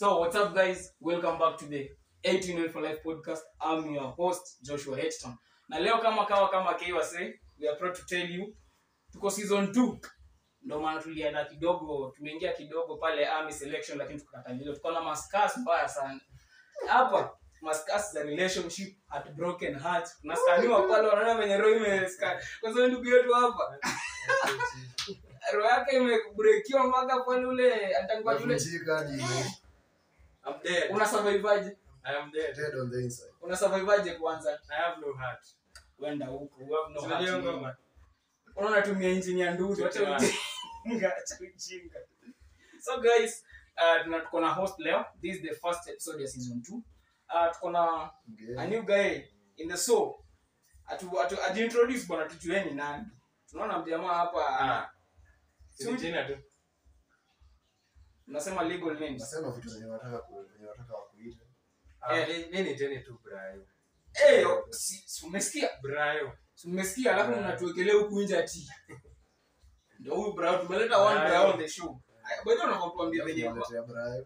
So, what's up, guys? Welcome back to the 18 for Life podcast. I'm your host, Joshua Hedgeton. Na leo kama kawa kama Kiwa say, we are proud to tell you tuko season 2. Ndio maana tulienda kidogo, tumeingia kidogo pale army selection lakini tukakataliwa. Tuko na maskas mbaya sana. Hapa maskas za relationship, heartbroken heart. Tunaskaniwa pale wanaona venye roho imeskan. Kwa sababu ndugu yetu hapa roho yake imebrekiwa mpaka pale ule atakuwa yule Navunjika hadi I'm dead. una surviveaje? I am dead. dead on the inside. Una surviveaje kwanza? I have no heart. Wenda huko, you have no Unajua heart. ngoma? Unaona tumia injini ya ndugu, acha Tutia. ujinga, acha ujinga. So guys, uh, tuna tuko na host leo. This is the first episode ya season 2. Uh, tuko na a Mgeni. new guy in the show. Atu, atu, ajiintroduce bwana tujueni nani. Tunaona mjamaa hapa Ah. Si- Si jina tu. unasema legal names. Nasema vitu zenye wanataka ku- zenye wanataka wakuite. Ah, Eh. mi- mi ni teni tu Brayo. Eh, yo, si, si umesikia? Brayo. Si umesikia alafu Yeah. mnatuwekelea huku nje ati. Ndio huyu bro, tumeleta one Yeah. bro on the show. Bado unakwambia venye kwa. Tunaletea Brayo.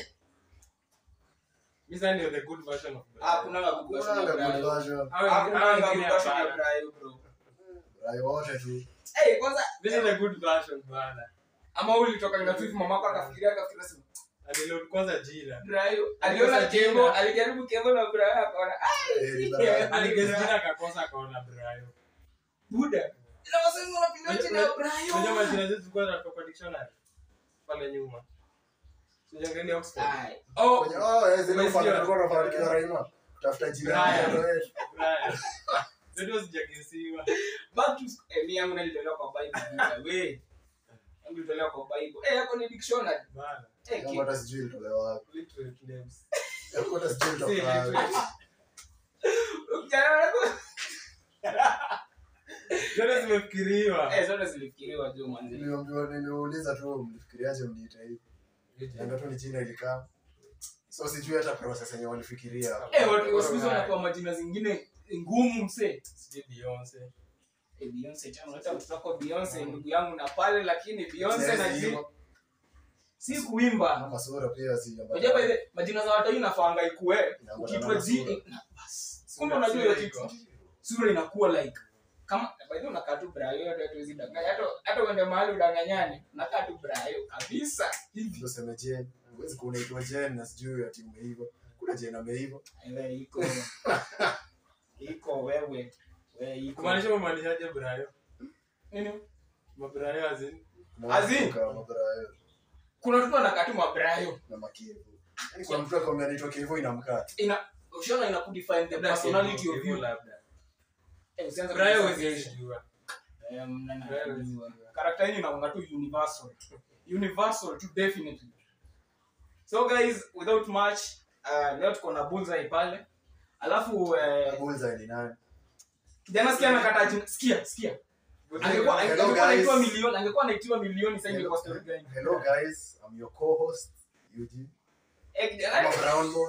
Mi sasa ndio the good version of Brayo. Ah, kuna good version ya Kunanga good Brayo. version. Hao Ah, wengine- kuna hao good wengine version ya hapana. Brayo, bro. Brayo wote tu. Eh, kwanza This is the good version bwana. ama ulitoka na tu mamako akafikiria akafikiria sema Aliload kwanza jina. Brayo. Aliona Alikosa Kevo, jina. alijaribu Kevo na Brayo akaona ah, Eh, ni Brayo. Aligeza jina akakosa akaona Brayo. buda. Na wasema unapinga jina ya Unajua Brayo. majina zetu zilikuwa zinatoka kwa dictionary. Pale nyuma. Sijaangalia Oxford. Ai. Oh, Kwenye- oh, eh, zile Umesikia? ufala tulikuwa tunafanya tukiwa Raima. Kutafuta jina ya Brayo. mtoto wetu. Brayo. Zetu hazijagesiwa. back to eh, mimi yangu nilitolewa kwa Bible. buda, We. Yangu ilitolewa kwa Bible. Eh, yako ni dictionary. Bana. Eh, Yangu ki- hata sijui ilitolewa wapi. Literate names. Yangu hata sijui Si ilitoka wapi. literate. Kijana wangu- Zote zimefikiriwa. Eh, zote zilifikiriwa juu manzi. Niliambiwa- niliuliza tu mlifikiriaje mniite hivi. Niambia tu ni jina ilikaa. So sijui hata process yenye walifikiria. Eh, watu wa siku hizi wanapewa majina zingine ngumu msee. Sijui Beyonce. Eh, Beyonce tena unaleta mtoto wako Beyonce ndugu yangu na pale lakini Beyonce na Siwezi ji hivyo. si kuimba. Kama sura pia si Unajua by the majina za watu inafanga ikue Inaambatana ukiitwa na ji sura. na bas. Kumbe unajua hiyo kitu sura inakuwa like kama by the way unakaa tu brayo hata hatuwezi danganya hata hata uende mahali udanganyane unakaa tu brayo kabisa hivi. Ndio sema Jen. Huwezi kuwa unaitwa Jen na sijui ati umeiva. Kuna Jen ameiva. Ewe iko iko wewe wewe iko Kumaanisha umaanishaje Brayo? nini? Mabrayo azin. Azin. Kama Brayo Kuna watu wanakaa tu mabrayo na Makivu. Yaani kwa mtu akwambia anaitwa Kivu inamkata. ina ushaona ina kudefine the personality of you. labda. Eh, usianze Brayo kudefine huwezi sasa. jua. Eh, mnana- Brayo huwezi jua. karakta yenyu inaonga tu universal universal tu definitely so guys without much uh, leo tuko na bullseye pale alafu uh, Bullseye ni nani? kijana sikia anakata jina sikia sikia angekuwa Hello, angekuwa guys. anaitwa milioni angekuwa anaitiwa milioni sasa ingekuwa story gani Hello guys, I'm your co-host Eugene. eh I'm kijana a brown boy.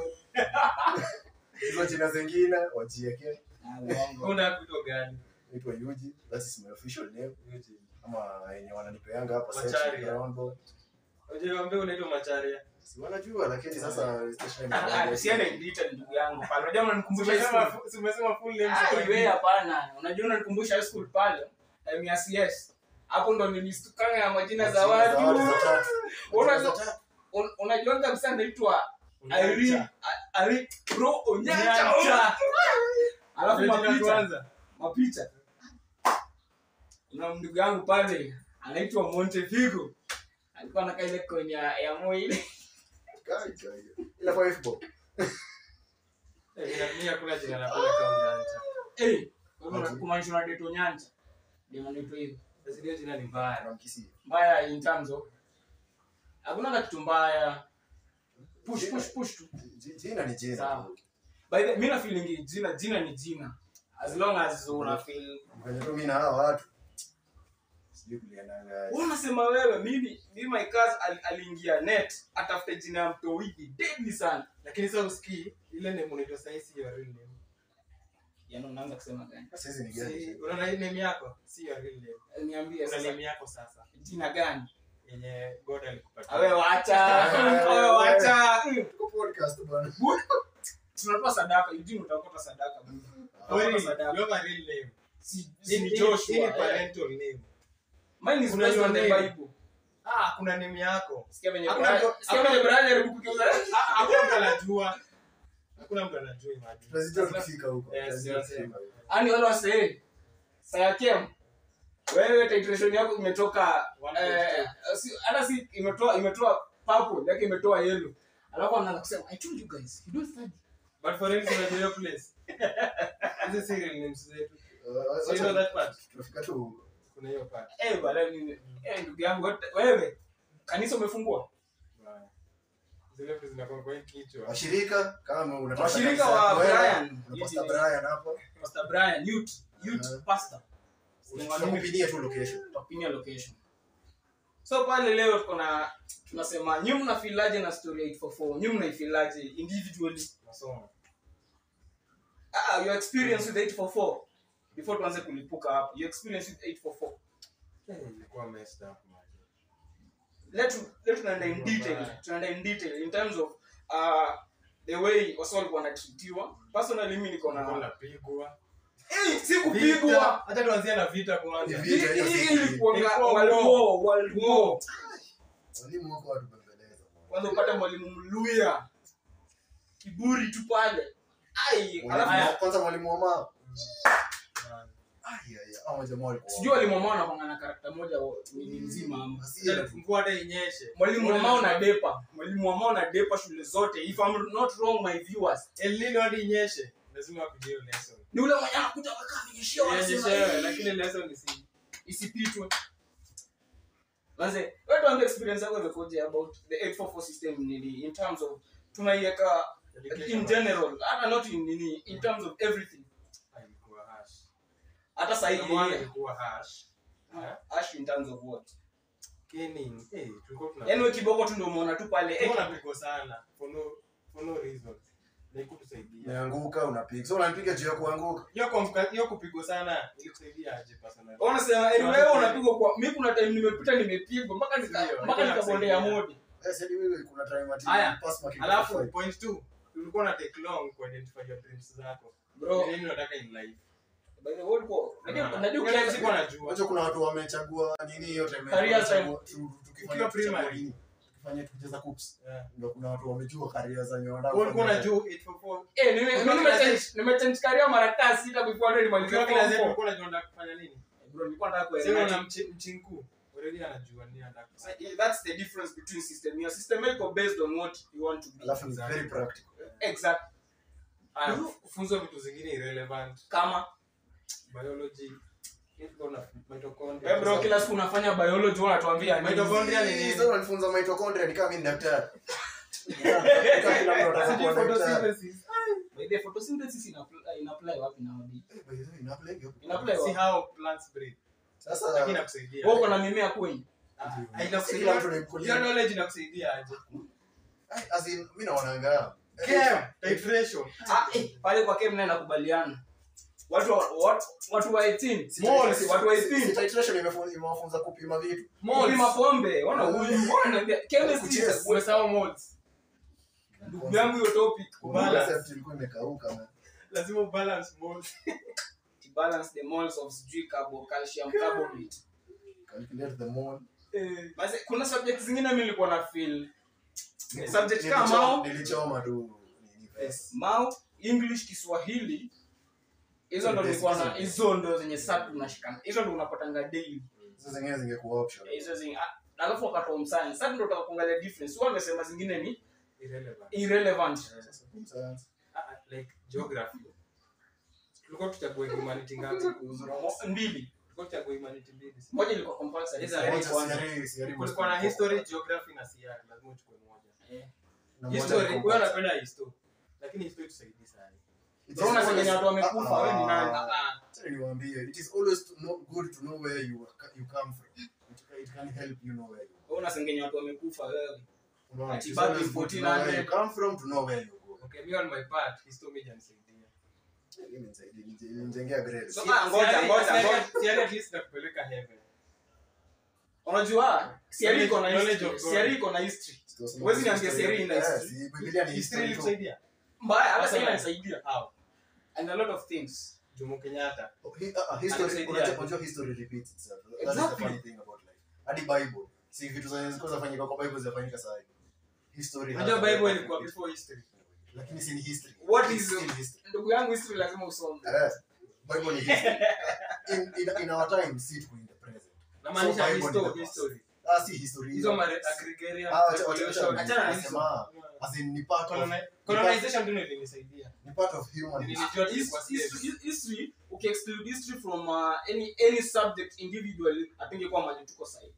Hizo jina zingine wajieke. Ah, uongo. Una kuitwa gani? Naitwa Eugene. That is my official name. Eugene. Ama yenye wananipeanga hapa sasa Macharia. brown boy. Unajua ambia unaitwa Macharia. Si wanajua lakini sasa station Ah, usiende in detail ndugu yangu pale unajua unanikumbusha high school. Umesema si umesema full name Ah, sasa iwe hivi. hapana unajua unanikumbusha high school pale time ya CS hapo ndo nilistukanga na majina za watu Unajua- Un- unajua kabisa naitwa Irene A- Irene bro Onyancha Onyancha. alafu Ndio jina mapicha kwanza. mapicha kuna ndugu yangu pale anaitwa Montefigo alikuwa anakaa ile kwenye ya Moi ile Ila kwa Fbo. Eh, ina- mimi hakuna jina napenda kama Onyancha. eh kwa hivyo kumaanisha na Deto Nyanja ndio anaitwa hivyo Basi hiyo jina ni mbaya. Namkisia. mbaya in terms of hakuna kitu mbaya push push push tu Ji- Jina ni jina. Sawa. by the mimi na feeling jina jina ni jina as long as una feel Kwenye tu mimi na hawa watu. Sijui kuliendanga. Wewe unasema wewe mimi mimi my cousin ali- aliingia net atafute jina ya mtowiki deadly sana Lakini sasa usikii ile name unaitwa sasa si your real name. yaani unaanza kusema gani Sasa hizi ni Si gani? unaona hii name yako si your real name. niambie Una sasa name yako sasa. jina gani yenye god alikupatia awe wacha awe wacha Mm. Tuko podcast bwana. tunatoa sadaka Eugene utaokota sadaka buda. Kweli, Utaokota sadaka you have a real name. si Hii si ni- Joshua hii ni eh. parental name. mine is Kuna based on the your name. bible Ah, kuna name yako sikia venye Hakuna Brian- mtu- sikia hakuna venye mtu- Brian alijaribu kugeuza Ah, hakuna mtu anajua hakuna mtu anajua imagine. Tunazijua tukifika huko. Yes, Tunazijua yes, tukifika huko. ani wale wasee sayakem wewe titration yako imetoka One eh, point si- hata si imetoa imetoa purple yake imetoa yellow alafu anaanza kusema i told you guys you don't study But for instance, unajua hiyo place. Hizi serial names zetu. Uh, So you know that part? Tunafika tu huko. Kuna hiyo part. eh bala mimi eh ndugu yangu wote- wewe kanisa umefungua Bye. Zile vitu zinakuwa kwa hii kichwa. Washirika kama unataka Washirika kanisa wa yako, wewe, Brian. kuna Pastor Brian hapa. pastor Brian youth youth Uh-huh. pastor Tunakupinia tu location. tutakupinia location so pale leo tuko na tunasema nyi mnafilaje na story ya 844 nyi mnaifilaje individually Masomo. ah your experience with 844 before tuanze kulipuka hapo your experience with 844 Eh, ilikuwa messed up, man. let let tunaenda in detail tunaenda in detail in terms of uh the way wasi walikuwa wanatreatiwa personally mimi niko Kulikuwa na unapigwa. eh si Vita. kupigwa Hata tuanzie na vita kwanza. Hivi. Vita, hiyo Hii- hii si- ilikuwa Ilikuwa world war. war world war Walimu wako watubembeleza. kwanza upate mwalimu mluya kiburi tu pale ai alafu Mwalimu- Kwanza mwalimu wa mama. Man. Ai, ai, ai, hao majamaa walikuwa- sijui walimu wamao nakwanga na karakta moja wa- ni mzima ama Hasira tu. Mvua hata inyeshe. mwalimu wamao na depa mwalimu wamao na depa shule zote if I'm not wrong my viewers El Nino hadi inyeshe. Lazima apige hiyo lesson. ni ule mwenye anakuja amekaa amenyeshia wanasema, Inyeshewe, "Eh, lakini lesson isi isipitwe manze wewe tuambie experience yako imekoje about the 844 system nini in terms of tunaiweka in general hata not in nini in terms of everything Ilikuwa harsh. hata sahii Number one ilikuwa harsh. ash in terms of what Caning, eh, tulikuwa tuna- yaani wewe kiboko tu ndio umeona tu pale eh, tulikuwa tunapigwa sana for no for no reason. Na ikutusaidia. Umeanguka unapiga. So unanipiga juu ya kuanguka. Hiyo kumka- hiyo kupigwa sana ilikusaidia aje personally? wanasema eh, wewe unapigwa kwa mimi kuna time nimepita nimepigwa mpaka nika Ndio, mpaka ilikuwa nikabondea inakusaidia. modi Eh, sasa wewe kuna time ati Aya, pass marking Alafu five. point two, ulikuwa na take long ku identify your dreams zako. bro Ni nini unataka in life? by the way ulikuwa unajua Ah, unajua hiyo kila sikuwa najua. Unajua kuna watu wamechagua nini hiyo time. Career wamechagua- tu- Ukiwa tukifanya primary. nini? Tukifanya tukicheza cups. Yeah. Ndio kuna watu wamejua career za nyonda. Wewe ulikuwa unajua 844. eh nime Ukiwa mimi class nimechange nimechange career mara kadhaa sita before ndio nimalize Ukiwa class eight form four. ulikuwa unajua unataka kufanya nini? bro nilikuwa nataka Sasa kuelewa una mchi- mchinku. Already anajua nini anataka So, kufanya. yeah, that's the difference between system your system iko based on what you want to be Alafu ni very practical. exact Aya, kufunzwa vitu zingine irrelevant. kama Biology. Ilikuwa na mitochondria. eh bro kila siku unafanya biology wewe unatuambia nini? Mitochondria ni nini? Sasa unanifunza mitochondria ni kama mimi ni daktari. Kila mtu anataka Sijui kuwa daktari. photosynthesis. by the photosynthesis ina apply, ina apply wapi nowadays Eh, by the way, ina apply hiyo. ina apply See wapi how plants breathe. Sasa Lakini inakusaidia. wewe uko na mimea kwenye Ah, ah, kila inakusaidia. mtu ni mkulima. Hiyo knowledge inakusaidia aje? Ai, as in, mimi naonanga Chem, titration. ah eh pale kwa kem naye nakubaliana watu wa- watu watu wa 18 Si Moles, titration- watu wa si 18 titration imefu- imewafunza kupima vitu kupima pombe ona huyu ona chemistry is a Kucheza. Umesahau modes. ndugu yangu hiyo topic Kubala. Concept ilikuwa imekauka man. Lazima ubalance modes. to balance the moles of sijui carbo calcium carbonate Calculate the mole. basi kuna subject zingine mimi nilikuwa na feel subject Nilicho- kama mao nilichoma tu nini first. mao english kiswahili hizo ndo nilikuwa na hizo ndo zenye sasa tunashikana hizo ndo unapatanga daily Hizo zingine zingekuwa option. hizo zingi ah, alafu wakati wa mscience sasa ndo utaka kuangalia difference wao wamesema zingine ni Irrelevant. irrelevant Science. Ah, ah, like geography. Tulikuwa tuchague humanity ngapi? Mo- mbili Tulikuwa tuchague humanity mbili. si? moja ilikuwa compulsory Hizo Sasa Moja kwanza. siari- siari Kulikuwa na history, geography na CR. Lazima uchukue moja. Eh. Na moja History, ni wewe combat. unapenda history. Lakini history tusaidii sana. It Bro, is unasema always- watu wamekufa, Ah, wewe ni nani? ah, Ah, acha niwaambie, it is always to know, good to know where you, are- you come from. It, it can help you know where you wewe unasengenya watu wamekufa wewe Unaona, Ati it is back always in good to know where 1400. you come from to know where you go. okay, me on my part, history imenisaidia. Mimi nisaidie, nije- nijengea grades. So- Ah, ngoja, ngoja, ngoja. Si- si at least nakupeleka heaven. unajua siari iko na Knowledge history of God. siari iko na history Huwezi niambia Siri ina Eh, history. si Biblia ni History history tu. ilikusaidia? mbaya hata Sasa sasa na- inanisaidia How? and a lot of things Jomo Kenyatta. Hi- ah, ah, history- Anakusaidia. unajua- unajua history repeats itself. That is the Exactly. funny thing about life. Hadi Bible. Si vitu zenye zilikuwa zinafanyika kwa Bible zinafanyika saa hii. History has Unajua a Bible perfect ilikuwa history. before history. Lakini si ni history. What It's is- still history. ndugu yangu history lazima usome Eh, Bible ni history. In- in- in our time, si tuko in the present. Namaanisha So Bible histo- ni the past. history. Ah, si history. Hizo mare- agrarian Ah, wacha- wacha- revolution. wacha- Achana na hizo. nasema, as in ni part of- Coloni- colonization ndio ilinisaidia. ni part of human history. Nilijua tulikuwa His- slaves. history- history ukiexclude history from uh, any any subject individually atingekuwa mali tuko sahi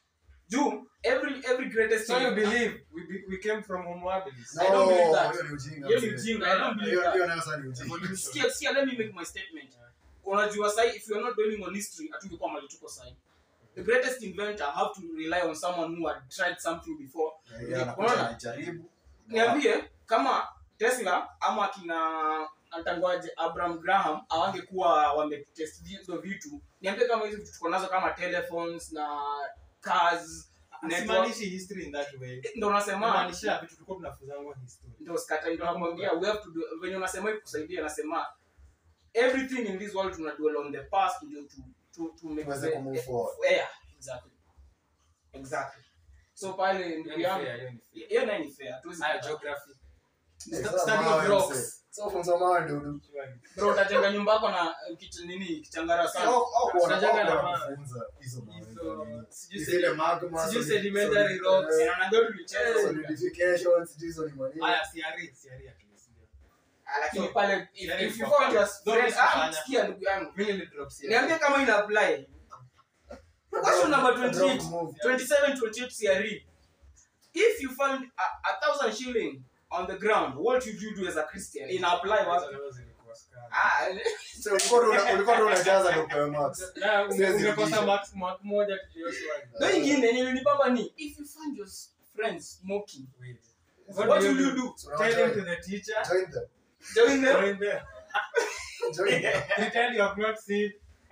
juu every every greatest So you believe we, be, we came from Homo habilis? I don't believe that. hiyo ni ujinga, hiyo ni mzee. ujinga i don't believe Hiyo- that hiyo nayo sasa ni ujinga. Evolution. sikia sikia let me make my statement unajua sahi if you are not dwelling on history atungekuwa mali tuko sahi the greatest inventor have to rely on someone who had tried something before Yeah, anakuja Unaona? anajaribu. niambie kama tesla ama akina antangoaje abraham graham awangekuwa wametest hizo vitu niambie kama hizo vitu tuko nazo kama telephones na cars network Simaanishi history in that way. ndo nasema Namaanisha vitu tulikuwa tunafunzangwa history. ndo skata ndo nakwambia we have to do venye unasema hivi kusaidia nasema everything in this world tuna dwell on the past ndio to to to make Tuweze the- kumove forward. yeah exactly exactly so pale Hiyo ndugu ni yangu fair, hiyo ni fair. hiyo nayo ni fair hatuwezi Haya, kataa. geography. Eh, Sta- sasa study of mawe, rocks. mzee. Sasa funza mawe dudu. bro utajenga nyumba yako na eh, kitu nini kichangara sana Au- au kuona- Tunajenga au na kuona mawe. kufunza hizo mawe Hizo- za nini. sijui Ni sedi- zile magma, sijui solid- sedimentary solid- rocks. eh, Na naambia tulicheza solidification, sijui hizo ni manini. Haya, CRE, CRE at least, ndio. Ah, lakini So, pale if, yani if you kwa- found your Don't friend ah usifanya. sikia ndugu yangu Mimi nilidrop CRE. niambie kama ina apply question number Drop 28 move. 27 28 CRE if you found a, a thousand shilling on the ground what would you do as a Christian in apply Hizo what levels zilikuwa scam. ah So, ulikuwa tu una- ulikuwa tu unajaza ndio upewe marks. Na unge- Siwezi ungekosa rudisha. mark- mark moja tukiwa swali. ndio ingine yenye nilipamba ni if you find your friends smoking Wait. what will you do So, Tell join- him to the teacher. join them. join them Join them. Join them. Pretend you have not seen.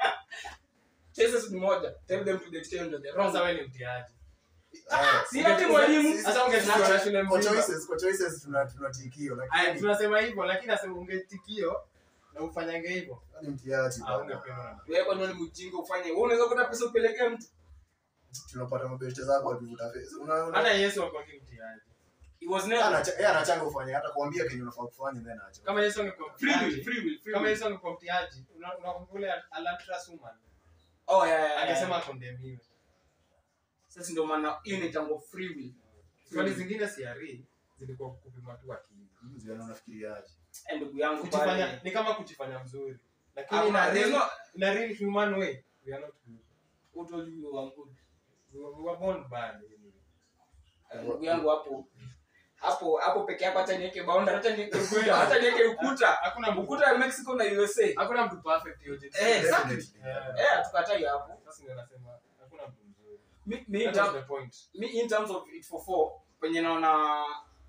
choices ni moja tell them to the extent of the wrong Kwanza wewe ni mtiaji. Eh, si ati mwalimu Sasa ungechukua na shule kwa mzima. choices kwa choices tuna tunatikio Aya, lakini tunasema hivyo lakini nasema ungetikio na ufanyange hivyo. ni mtiaji Ah, bana. ungependwa na wewe kwa nini mjinga ufanye wewe unaweza kuta pesa upelekee mtu tunapata mabeshte zako wakivuta pesa una una hata Yesu alikuwa mtiaji. it was Yeye never anacha- yeye anachanga ufanye hata kuambia kenye unafaa kufanya then anacho Kama Yesu angekuwa free will mtiaji. free will free Kama will Yesu angekuwa mtiaji, una- unakumbuka ule Alantrus woman? oh yeah, yeah, yeah. Angesema akondemiwe. sasa ndio maana hiyo ni tango free will Swali zingine CRE zilikuwa kupima tu akili. Mzee, unafikiriaje Eh, ndugu yangu Kujifanya pale ni kama kujifanya mzuri. Lakini Hakuna- in a there's real, no- in a real human way, we are not good. who told you you are good We were, we were born bad. anyway. Eh, ndugu yangu hapo hapo hapo peke yako hata niweke boundary hata niweke ukuta hata niweke ukuta Hakuna mtu ukuta ya Mexico na USA hakuna mtu perfect hiyo jinsi. Eh, exactly. Definitely. Yeah. eh hatukatai hapo Sasa ndio nasema hakuna mtu mzuri. mi mi That tam- was the point. mi in terms of it for four kwenye naona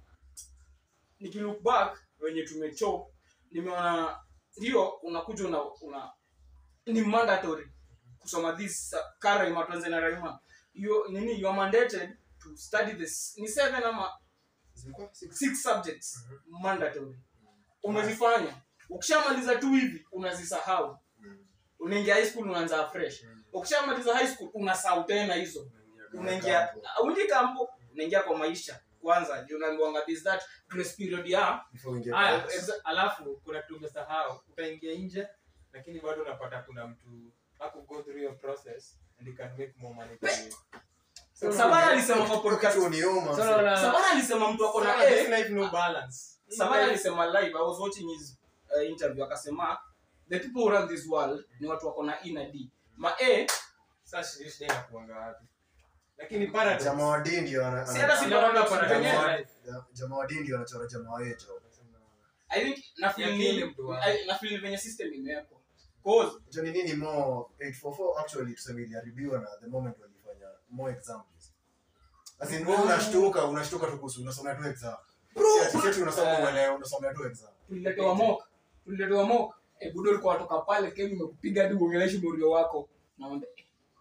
nikilook back wenye tumecho nimeona ndio unakuja una, una ni mandatory kusoma this uh, karaima tuanze na raima you nini you are mandated to study this ni seven ama Zilikuwa six. six subjects mandatory umezifanya ukishamaliza tu hivi unazisahau unaingia high school unaanza fresh ukishamaliza high school unasahau tena hizo unaingia uingi kampo unaingia kwa maisha kwanza ndio unaambiwanga this that grace period ya Before uingie Aya, college. exa- alafu kuna kitu umesahau utaingia nje lakini bado unapata kuna mtu aku go through your process and you can make more money than you. So, Sabara alisema kwa podcast Kitu uniuma, so, mzee. na- Sabara alisema mtu ako so, na na this A life no balance. Sabara alisema live I was watching his uh, interview akasema the people who run this world ni watu wako na E na D ma A Sasa shida shida inakuanga wapi? Lakini paradox. Jamaa wa dini ndio ana- Si hata si ana- paradox, Jamaa penyewe. wa life. Ja- jamaa wa dini ndio anachora jamaa wetu I think na feel Ya kile ni mtu wa- I- na feel venye system imewekwa cause Hicho ni nini more 844 actually tuseme iliharibiwa na the moment walifanya more examples as in wewe unashtuka unashtuka tu kuhusu unasomea tu exam Bro, Si ati- si ati unasoma Eh. uelewe unasomea tu exam tuliletewa mock tuliletewa mock e budo alikuwa watoka pale kemi imekupiga hadi uongeleshi morio wako naomba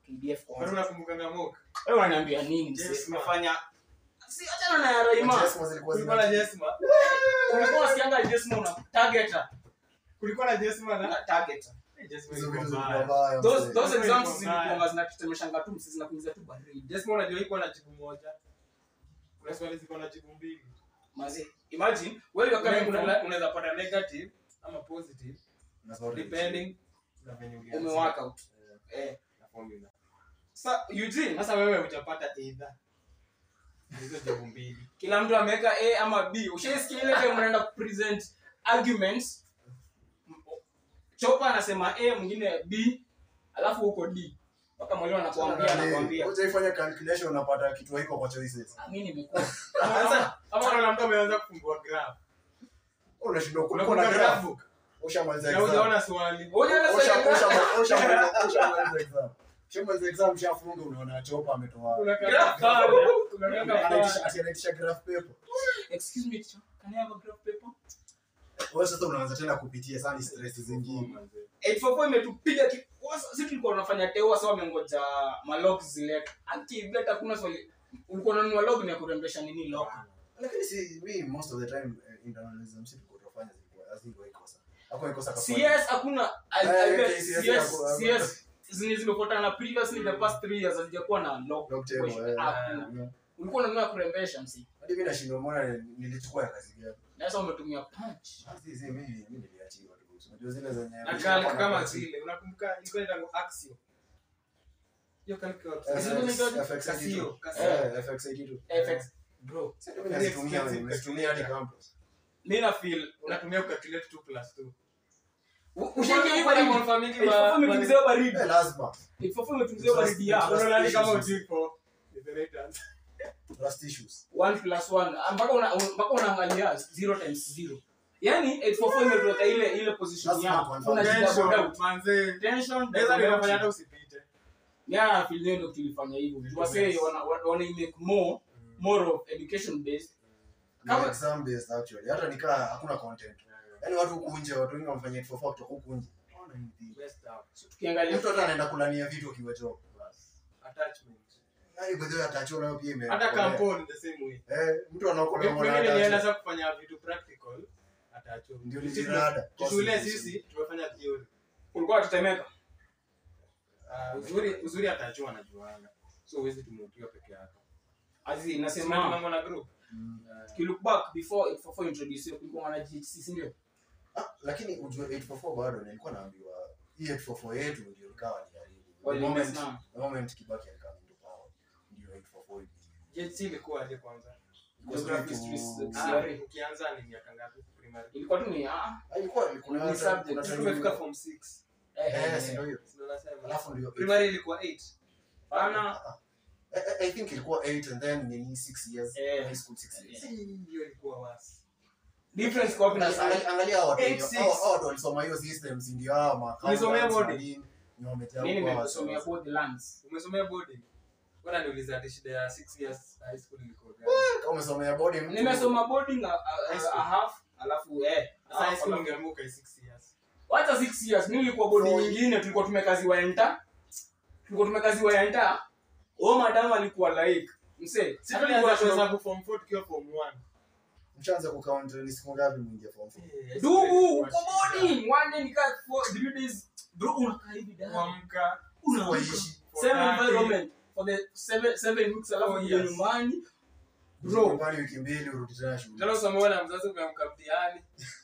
KDF Kwani kwanza unakumbukanga mock? wewe unaniambia nini mzee Yes, ma. umefanya si achana na ya Raima Jesmo zilikuwa Kulikuwa na zina- Jesma. ulikuwa unasikianga Jesmo una targeta Kulikuwa na Jesma na na targeta Eh, Jesma hizo ilikuwa vitu mbaya. zilikuwa mbaya, those mzee. those Jesmo exams ilikuwa mbaya. zilikuwa zinatetemeshanga tu msisi zinakuingiza tu baridi Jesma unajua iko na jibu moja. Kuna swali ziko na jibu mbili. mazi imagine wewe you're coming Una- from una- Unaweza pata negative ama positive Na zote depending na venye ulianzia. ume work out Eh, eh na formula. sasa Eugene Sasa wewe hujapata either. Hizo jibu mbili. kila mtu ameweka A ama B ushaisikia ile time mnaenda kupresent arguments Chopa anasema A mwingine B alafu huko D mpaka mwalimu anakuambia anakuambia Hujaifanya calculation unapata kitu haiko kwa choices. "Ah, mimi nimekuwa Sasa kama kuna mtu ameanza kufungua graph. Unashindwa kulikuwa na Unakumbuka graph. graph book? Ushamaliza Na exam. hujaona swali. Unaona Usha- sasa usha- ushamaliza- ushamaliza exam. Ushamaliza exam, ushafunga, unaona chopa ametoa. Kuna Graph graph. pale. Kuna graph Anaitisha- pale. ati anaitisha graph paper. excuse me teacher can I have a graph paper Wewe sasa unaanza tena kupitia sana stress zingine. 844 imetupiga ki- wasa- sisi tulikuwa tunafanya teo sasa wamengoja malog zilete anti hata kuna swali ulikuwa unanunua log ni ya kurembesha nini log Lakini si mi most of the time eh, internalism si tulikuwa tunafanya zilikuwa hazikuwa ikosa. Hakuwa ikosa kafanya. CS hakuna I- Eh, I okay, bet CS CS hapo- CS zenye zimefuatana previously the past 3 years hazijakuwa na log Log table, question. eh, Hakuna. yeah. ulikuwa unanunua ya kurembesha msi Hadi mimi nashindwa mbona nilichukua ya kazi gani. na sasa umetumia punch Ah, si, si, mimi mimi niliachiwa tu. Unajua zile zenye Na calc kama zile. Unakumbuka ilikuwa inaitwa axio. Hiyo calc ya FX, axio. FX Casio, 82. Casio. Eh, FX 82. FX bro Sasa mimi nazitumia, nimezitumia hadi campus. mimi na feel Unatumia kucalculate 2 plus 2. ushaingia hiyo Uko na baridi confirm mingi 844 wa- imetumizia baridi Eh, lazima. 844 imetumizia baridi ya Unaona kama ujui for the right answer. Trust issues. 1 plus 1 mpaka una mpaka unaangalia 0 times 0 yani 844 imetuweka ile ile position Lazima yako confirm. unajidouble Tension, doubt manze. tension Naweza double nikafanya hata doubt usipite. yeah feel leo ndio tulifanya hivyo wase wana wana make more more of education based Ni Kama- exam based actually. Hata nikaa hakuna content. Yaani watu huku nje, watu wengi wanafanya it for fun kutoka huku nje. Hawana anything. Best out. so tukiangalia Mtu hata anaenda kulania vitu akiwa job. Attachment. Yaani by the way atachiwa nayo pia ime. Hata kampuni the same way. Eh, mtu anaokolewa Mimi mwana nilienda atachiwa. sasa kufanya vitu practical. Attachment. Ndio Sisi nilirada. tuna- Shule sisi tumefanya theory. kulikuwa tutemeka Ah, uzuri uzuri atachua anajuana. So huwezi tumutiwa peke yako. azi Sema nasema tumeamua na group. Mm. ki look back before 844 introduce kulikuwa na GHC si ndio Ah, lakini ujue 844 bado nilikuwa naambiwa hii 844 yetu ndio ikawa ni haribu. The Wali moment- mess the moment Kibaki alikuwa into power ndio 844 ili- JC ilikuwa aje kwanza? ilikuwa Geography, straight history, to- Ah, Ah, CRE. ukianza ni miaka ngapi primary? ilikuwa tu ni ah Ah, ilikuwa kuna Ni hata- subject. kuna Sisi time tumefika ilikuwa- form 6. eh, Eh, eh, si eh. ndio hiyo. Ndio nasema. Alafu ndio Primary ilikuwa 8. Bana, I, I- I think ilikuwa 8 and then nini 6 years. Eh. High school 6 years. Si hiyo ilikuwa wasi. difference kwa wapi na Angalia- sasa angalia hao watu Eight, wenye- six. hao- hao watu walisoma hiyo systems ndio hao ma Ulisomea accountants na boarding? nini, ni wamejaa mimi huko nimesomea hao both lands Umesomea boarding? Bwana niuliza ati shida ya 6 years high school ilikuwa gani? Kama umesomea boarding mtu- nimesoma boarding a, a, High a, school. a half alafu eh Sasa high half, school alafu- ungeamuka 6 years. hata 6 years mimi nilikuwa boarding Four. nyingine tulikuwa tumekaziwa enta tulikuwa tumekaziwa enta o madam alikuwa like mse Si hata tulianza nilikuwa kuhesabu form 4 tukiwa form 1. mshaanza kucount ni siku ngapi mwingia form four? dugu uko boarding one day nikaa for three days bro unakaa hivi dada Kuamka unaamka Waishi. same For environment for the seven seven weeks alafu Oh, uje yes. nyumbani bro Nyumbani wiki mbili urudi tena shule. Tena usomewa na mzazi umeamka mtihani.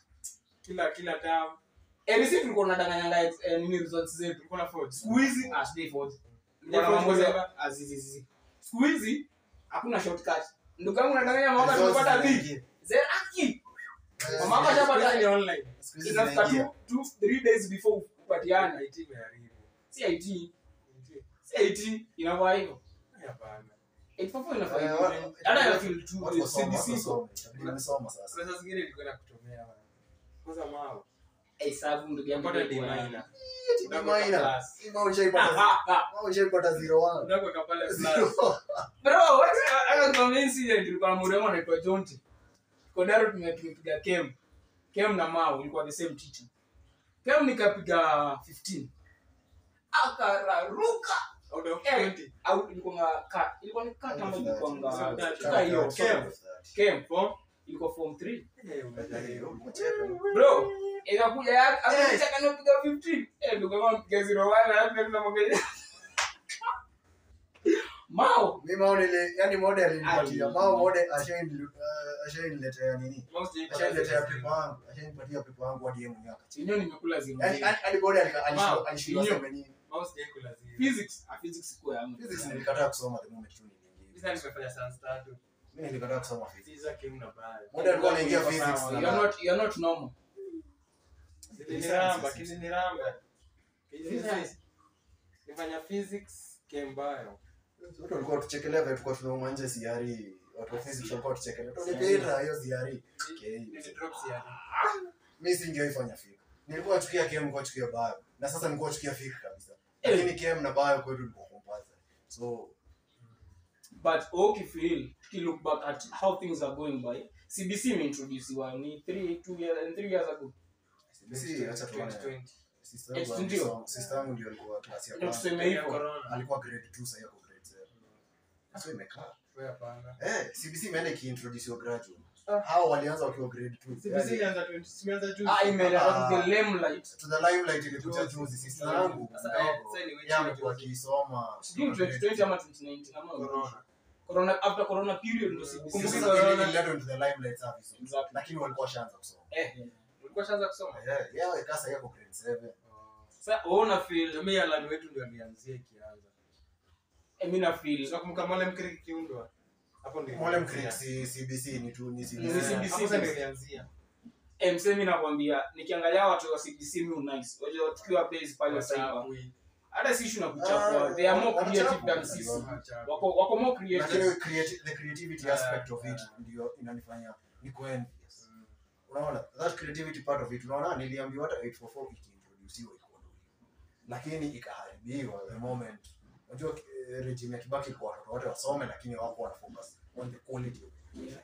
Kila kila term. eh sisi tulikuwa tunadanganyanga eh, nini results zetu Tulikuwa na forge. siku hizi ah sijai forge Ndio Bwana forge Mamboze, kwa ah, zi, zi, zi, zi. siku hizi hakuna shortcut ndugu yangu nadanganya mama Results tumepata B zinaingia. zeraki Eh, Mama Siku shapata hizi ni online. siku hizi inafika zinaingia. tu two three days before upatiane IT imeharibu. si IT IT. si IT inafaa hivyo Hapana. 844 inafaa Eh, hivyo wa- hata ya feel tu Watu wasoma, watu CBC wasoma. Itabidi wamesoma sasa. Kuna saa zingine ilikuwa inakutomea bana. Kwanza mao. hesabu ndugu yangu Unapata D ilikuwa- minor. Eti Unaweka minor. class. Hii mao ushaipata- Ah, ah, ah. mao ushaipata zero one. Unaweka pale Zero class. one. bro what hata kwa incident tulikuwa na mrembo anaitwa Jonte Kodaro tume- tumepiga kem kem na Mao ilikuwa the same teacher kem nikapiga 15 akararuka out of Eh. 20 au ilikuwa ka ilikuwa ni kata ama ilikuwa So nga that- tuka hiyo Kem. kem kem form ilikuwa form 3 eh umejaribu bro ikakuja ya akaita kanopiga 15 eh ndugu yangu mpiga 01 alafu ndio tunamwambia Mao mi mao nile yani model alinipatia Ai. mao model ashaini uh, ashainiletea nini Most people ashainiletea pepo yangu ashainipatia pepo yangu hadi yeye mwenyewe akachia chenyewe nimekula zero yani yani hadi bodi alika- alishindwa Wow. alishindwa Inyo. sema nini Mouse day kula zero. physics ah, physics kwa yangu physics nilikataa kusoma the moment tu niliingia Sasa nimefanya science tatu. mimi nilikataa kusoma physics Sasa kim na baya. model alikuwa anaingia Sawa, physics you're na not you're not normal Kiliniramba, kiliniramba. Physics. Nifanya physics kembayo. watu walikuwa tuchekelea vile tulikuwa tunauma nje siari watu wa physics walikuwa tuchekelea tunipita hiyo siari okay Nilidrop siari. mimi singeifanya fika nilikuwa chukia kem kwa chukia bio na sasa nilikuwa chukia fika kabisa lakini kem na bio kwetu ilikuwa compulsory so but ukifeel you look back at how things are going by cbc imeintroduciwa ni 3 2 years and 3 years ago si acha tuone 2020. sister yangu Eh, ndio. alisoma- sister yangu ndio alikuwa klasi ya ndio kwanza tuseme Ya hivyo corona. alikuwa grade 2 sasa yako grade 7 sasa imekaa Wewe hapana. eh CBC imeenda ikiintroduce graduate Ah. hao walianza wakiwa grade 2 CBC ilianza 20 simeanza juzi. ah imeleta to the limelight to the limelight ilikuja Juzi. juzi sister Juzi. yangu Sasa, mdogo eh, sasa ni wewe yeye amekuwa juzi. akisoma sijui 2020 ama 2019 ama Corona. corona after corona period ndo cbc Kumbuka Sisi corona. ili- ililetwa into the limelight service exactly lakini walikuwa washaanza kusoma eh Ulikuwa shaanza kusoma? eh yeye kasa yako grade 7 sasa ona feel Jamii ya Alan wetu ndio alianzia ikianza. eh, mimi na feel Tunakumbuka Mwalimu Creek kiundwa. Hapo ndio. mwalimu ilianzia. Creek si CBC ni tu ni Ni CBC CBC. Hapo sasa ndio ilianzia. eh msemi mimi nakwambia nikiangalia watu wa cbc mi nice wajua tukiwa base pale sasa Wachapwi. hata si issue na kuchapwa Ah, they are more creative wanachapwa. than sisi Wachapwi. wako wako more creative lakini creati- the creativity aspect of it ndio inanifanya niko envious Mm. unaona that creativity part of it unaona niliambiwa hata 844 ikiintroduciwa iko ndio lakini ikaharibiwa the moment unajua eh, regime ya Kibaki kwa watoto wote wasome lakini wako wana focus on the quality of it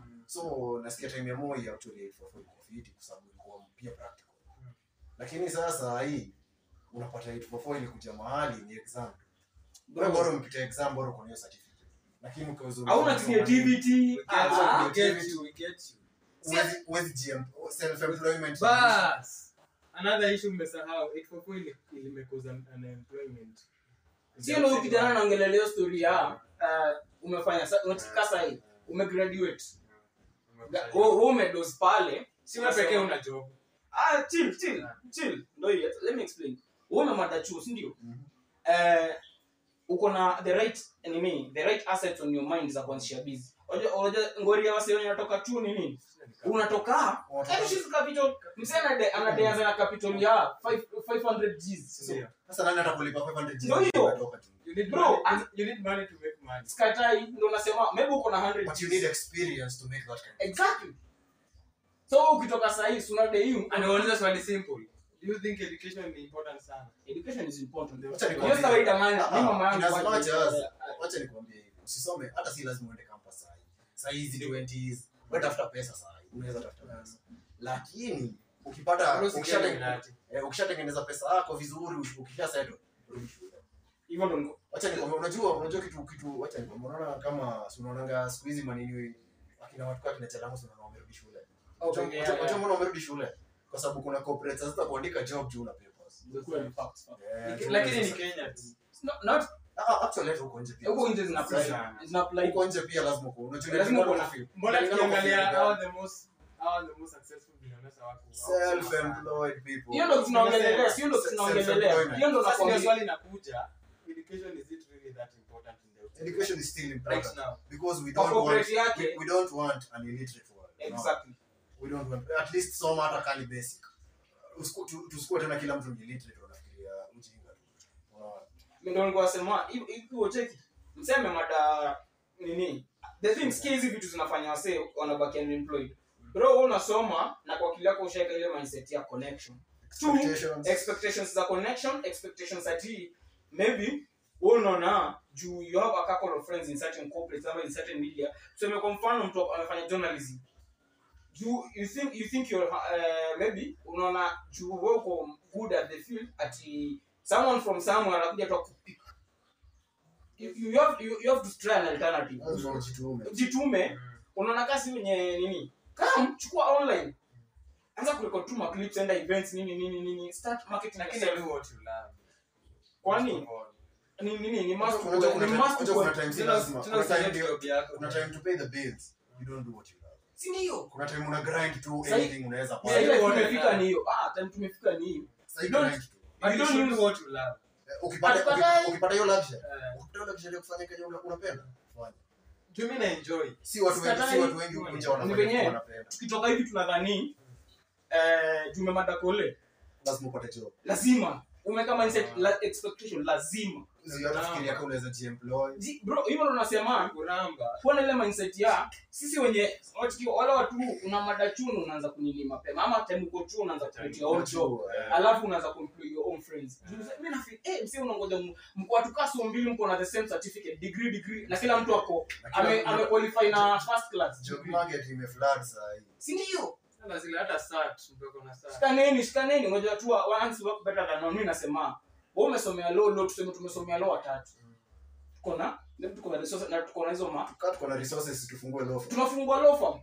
so nasikia time ya Moi actually 844 iko fiti kwa sababu ilikuwa pia practical lakini sasa hii unapata 844 ilikuja mahali ni exam wewe bora umpita exam bora uko na hiyo certificate lakini ukiweza hauna creativity We get ah, you, we get you, we get you. Huwezi- huwezi GM self employment Bas. Another issue mmesahau 844 ili- ilimekuza unemployment. sio ndio kijana naongelelea story ya uh, umefanya sa- unatika sahi umegraduate Ga- wewe wewe umedos pale Si wewe pekee una job. ah chill chill chill ndio hiyo let me explain wewe umemada chuo si ndio Mhm. eh uko na the right nini the right assets on your mind za kuanzisha busy unajua unajua ngori ya wase wenye wanatoka chuo ni nini unatoka Unatoka- hebu shizi capital msee anade anadeanza na capital ya 5 500 Gs Ndio. sasa nani atakulipa 500 Ndio hiyo. Unatoka tu. You need Bro, money- and- you need money to make money. skatai ndo nasema maybe uko na 100 but you Gs. need experience to make that kind of exactly so ukitoka sahii sunadei Anauliza swali simple. Do you think education ni important sana? education is important Wacha nikwambie. hiyo kawaida maana Ah, mimi mama yangu in as kwa- much as- wacha nikwambie hivi usisome hata si lazima uende campus sahi sahi hizi 20s wewe tafuta pesa sahi unaweza tafuta pesa lakini ukipata Bado si ukishate- Illuminati. eh, ukishatengeneza pesa yako vizuri ukisha settle rudi shule hivyo ndo niko- wacha nikwambie unajua unajua kitu kitu wacha nikwambie unaona kama si unaonanga siku hizi manini akina watu kwa kina chalamu si unaona wamerudi shule Okay, Unajua- yeah, unajua yeah. mbona wamerudi shule kwa sababu kuna corporates sasa kuandika job juu una papers Kweli, facts. Eh, Ni- juu Lakini ni sasa- Kenya tu. It's not- not- Ah, actually hata huko nje pia huko nje zina apply. Sana. Zina apply. huko nje pia lazima uko unajua Lazima uko na- field. Mbona Kulingana kwa tukiangalia field how gani. the most how the most successful billionaires wako self-employed people hiyo ndo tunaongelelea sio ndo tunaongelelea hiyo ndo Sasa ndio nakwambia swali inakuja. Education is it really that important in the education is still right important now? because we Kwa don't want corporate yake we, we don't want an illiterate world no. exactly we don't want at least soma hata kali basic Usiku- tu- tusikue tena kila mtu ni illiterate wanafikiria ujinga tu Unaona? Mimi ndo nilikuwa nasema hivi hivi ucheki mseme mada nini the thing sikia hizi vitu zinafanya wase wanabaki unemployed bro wewe unasoma na kwa akili yako ushaika ile mindset ya connection Two, Expectations. expectations za connection expectations ati maybe wewe unaona juu you have a couple of friends in certain corporates ama in certain media tuseme kwa mfano mtu amefanya journalism juu you think you think you're uh, maybe unaona juu wewe uko good at the field ati someone from somewhere anakuja tu akupick you, you, have, you, you have to try an alternative Lazima ujitume. jitume Mm. unaona kasi wenye nini kam chukua online anza kurekod tu maclips enda events nini nini nini start marketing Lakini yourself. do what you love. Kwani? First of all. ni nini ni must Unajua kuna ni time- must unajua kuna kwa- time si Tuna- lazima. tuna Kuna time select ndio- job yako. kuna time to pay the bills you don't do what you love si ndio kuna time una grind tu Sahi- anything unaweza Sasa fanya. ile what tumefika I ni hiyo ah time tumefika ni hiyo Sahi you don't- grind tu. But You you don't should use- do what you love. Eh, ukipata Hatukatai. uki- ukipata hiyo luxury Eh, ukipata hiyo luxury ya kufanya kenye una- unapenda fanya juu mi naenjoy. si watu wengi si Sikatai. watu wengi hukuja Ni wanafanya venye- kitu wanapenda tukitoka hivi tunadhani eh tumemada kole lazima upate job lazima umeka mindset la, expectation lazima Sio hata fikiria kama unaweza jiemploy Ji- bro hivyo ndo nasema Kuramba. kuwa na ile mindset ya sisi wenye watu- wale watu una mada chunu unaanza kunini mapema ama time uko chuo unaanza create your own job Eh, alafu unaanza kuemploy your own friends Juu sasa mimi nafi eh msi unangoja m- mko watu kaso mbili mko na the same certificate degree degree na kila mtu ako na kila ame mtu- ame qualify na first class job degree. market imeflood saa hii si ndio Sasa zile hata sat, mtu ako na sat. shikaneni shikaneni ngoja tu wa- once work better than one mimi nasema wewe umesomea law law tuseme tumesomea law watatu tuko na tuko na resources na tuko na hizo ma tukaa tuko na resources tufungue law firm. tunafungua law firm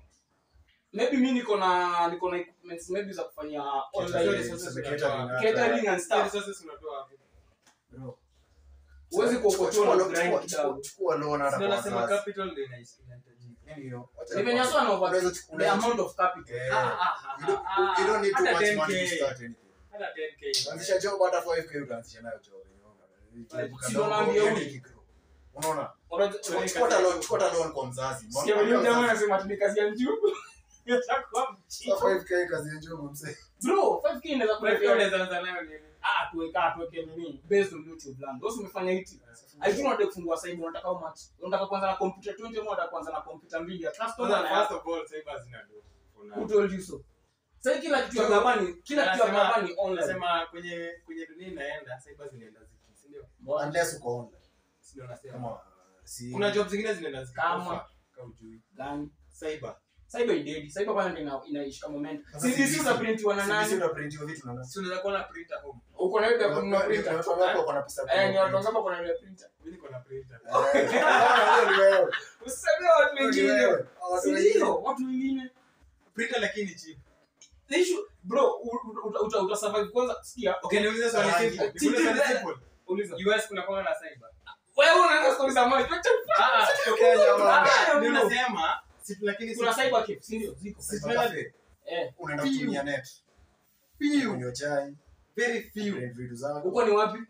maybe mi niko na niko na equipments maybe za kufanya online Catering, resources tuseme unatoa. catering hata- catering and Zile stuff resources unatoa wapi? Bro. Huwezi Chukua- kuokotoa chukua na loan- grind chukua- kidogo. chukua- chukua loan hata Sio kwa nasema wazazi. capital ndio ina- inahitajika. Yaani hiyo, wacha ni venye nikwambie. sana over Unaweza chukua- the unaweza amount of capital Eh, Ah, ah, you don't- ah, you don't need too hata much 10K. money to start anything. Hata 10K. Anzisha job hata 5K utaanzisha nayo job, unaona. Si ndo naambia Yaani huyu. ikigrow. Unaona? Unajua- Chukua- chukua hata loan- chukua hata loan kwa mzazi. Sikia Mwambie huyu jamaa mzazi, anasema ati ni kazi ya njugu Itakuwa mchipo. "Sasa 5K kazi ya job, mzee." bro 5k inaweza Kwa hiyo kuleta unaweza anza nayo nini? ah tuweka tuweke nini based on youtube land wewe umefanya hiti Aijua unataka kufungua sasa hivi unataka how much? Unataka kuanza na computer 20 ama unataka kuanza na computer mbili ya customer Kwanza, na first of all, cyber zina do. Kuna- Who told you so? Sasa kila kitu ya True. gabani, kila kitu ya Anasema- gabani online. Nasema kwenye kwenye dunia inaenda cyber zinaenda ziki, si ndio? Unless uko online. Si ndio nasema. Kama, uh, si- Kuna job zingine zinaenda ziki. Kama- Kama hujui. Gani? Cyber. Cyber idedi. Cyber kwanza ndio ina- inaishi kama moment. Sasa CDC CDC utaprintiwa na CDC nani? utaprintiwa vitu na nani? Si unaweza kuwa na printer home. Uko na ile ya Ni- kununua ni- ni printer. watu wangapi wako na pesa ya Eh, ni kununua watu printer? wangapi wako na ile printer? Mimi niko na printer. Eh, huyo ni wewe. Usisemee watu Huyo ni wengine. wewe. Hao watu Si wengine. ndio? Watu wengine. Printer lakini cheap. The issue, bro, u- u- uta- uta- uta survive kwanza. Sikia. Okay, niulize swali Rangi. simple. Cheap Niulize swali is- simple. Uliza. US kuna kwa na cyber. Wewe unaanza stories za maji. Ah, ah, Tokea jamaa. Ah, ndio bro. nasema si lakini Kuna si- cyber cafe, si ndio? Ziko. Cyber cafe. Eh, Unaenda Few. kutumia net. few, Kunywa chai, very few. print vitu zako. uko ni wapi?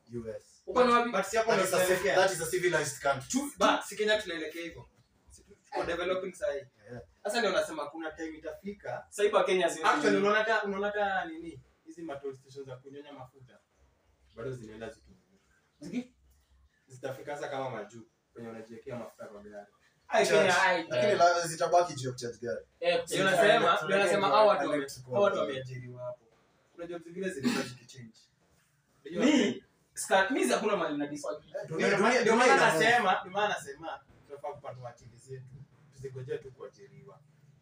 US. Uko ni wapi? But si hapo That ndo is a civ- tunaelekea. that is a civilized country. But si Kenya tunaelekea hivyo. Si tu- tuko developing sahi. Yeah. Sasa ndio nasema kuna time itafika. Cyber Kenya sisi. Actually unaona hata unaona hata nini? Hizi matol stations za kunyonya mafuta bado zinaenda zikinyunywa. Ziki? Zitafika sasa kama majuu kwenye unajiwekea mafuta kwa gari. Ai, Kenya, ai. Lakini la- zitabaki juu ya kucharge gari. Eh, Ndio nasema, Tunaelekea ndio nasema kwa hao watu wame- electrical hao watu car. wameajiriwa hapo. Kuna job zingine zilikuwa zikichange. Unajua- mi ska- mi hakuna mali na disagree. Eh, Ndio dunia- maana- dunia- ndio dunia maana ina move. nasema, ndio maana nasema tunafaa kupata akili zetu. Tusigojee tu kuajiriwa.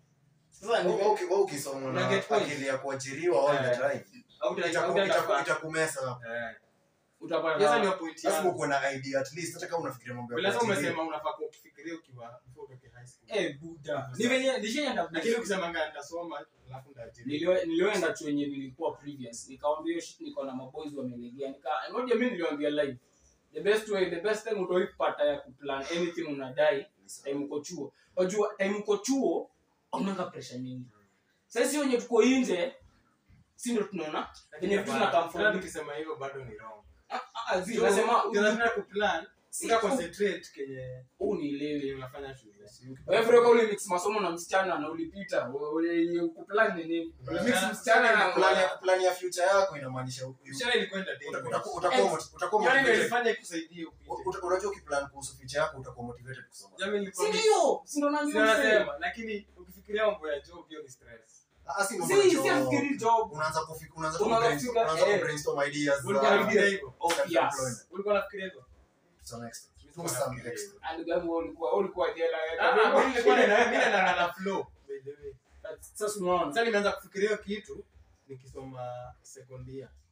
Sasa ni- Wewe uki- wewe ukisoma Una na get point. akili ya kuajiriwa all the Eh. time, Au uta- au itaku- utatafuta- itaku- itakumesa hapo. Eh. utapata Sasa na- ndio point Lazima yangu. ukuwe na idea at least hata kama unafikiria mambo ya Lazima kuajiriwa. umesema unafaa kufikiria ukiwa before utoke high school. Eh, buda. Ni venye nishaenda Lakini ukisema nga nitasoma alafu ndaajiriwa. Nilio- nilioenda tu yenye nilikuwa previous nikawambia hiyo shit niko na maboys wamelegea nika ngoja mimi niliwaambia live the best way the best time utoi kupata ya kuplan anything unadai time uko chuo unajua time uko chuo unanga pressure nyingi sasa si wenye tuko nje si ndio tunaona venye vitu zina come Hata from ukisema hivyo bado ni wrong. Ah, ah, zi So, nasema unataka kuplan, Si- uta concentrate kenye huu ni ile kenye unafanya shule. wewe vile ule mix masomo na msichana na ulipita ule kuplan ni nini ule mix msichana na Plan ya- plan ya future yako inamaanisha u- Mshahara ilikuwa uta- entertainment. utakuwa- utakuwa mot- utakuwa Yaani ndio motivated. ilifanya ikusaidie upite. Uta- unajua ukiplan kuhusu future yako utakuwa motivated kusoma Jamii si ilikuwa ni- ndio si ndio Sio naambia msee nasema, lakini ukifikiria mambo ya job hiyo ni stress. Ah, si mambo si ya si job. afikiri job unaanza kufi- unaanza Unaanza kubrainstorm- kufika- unaanza eh. kubrainstorm ideas za- Ulikuwa unafikiria hivyo? obvious Self-employment. Ulikuwa unafikiria hivyo? to some extent. Mimi To sikuwa some nafikiria extent. hivyo. and gani wewe ulikuwa wewe ulikuwa jela Ah, ah, mimi nilikuwa nina- mimi naendana na flow, by the way. sasa unaona Sasa nimeanza kufikiria hiyo kitu nikisoma second year.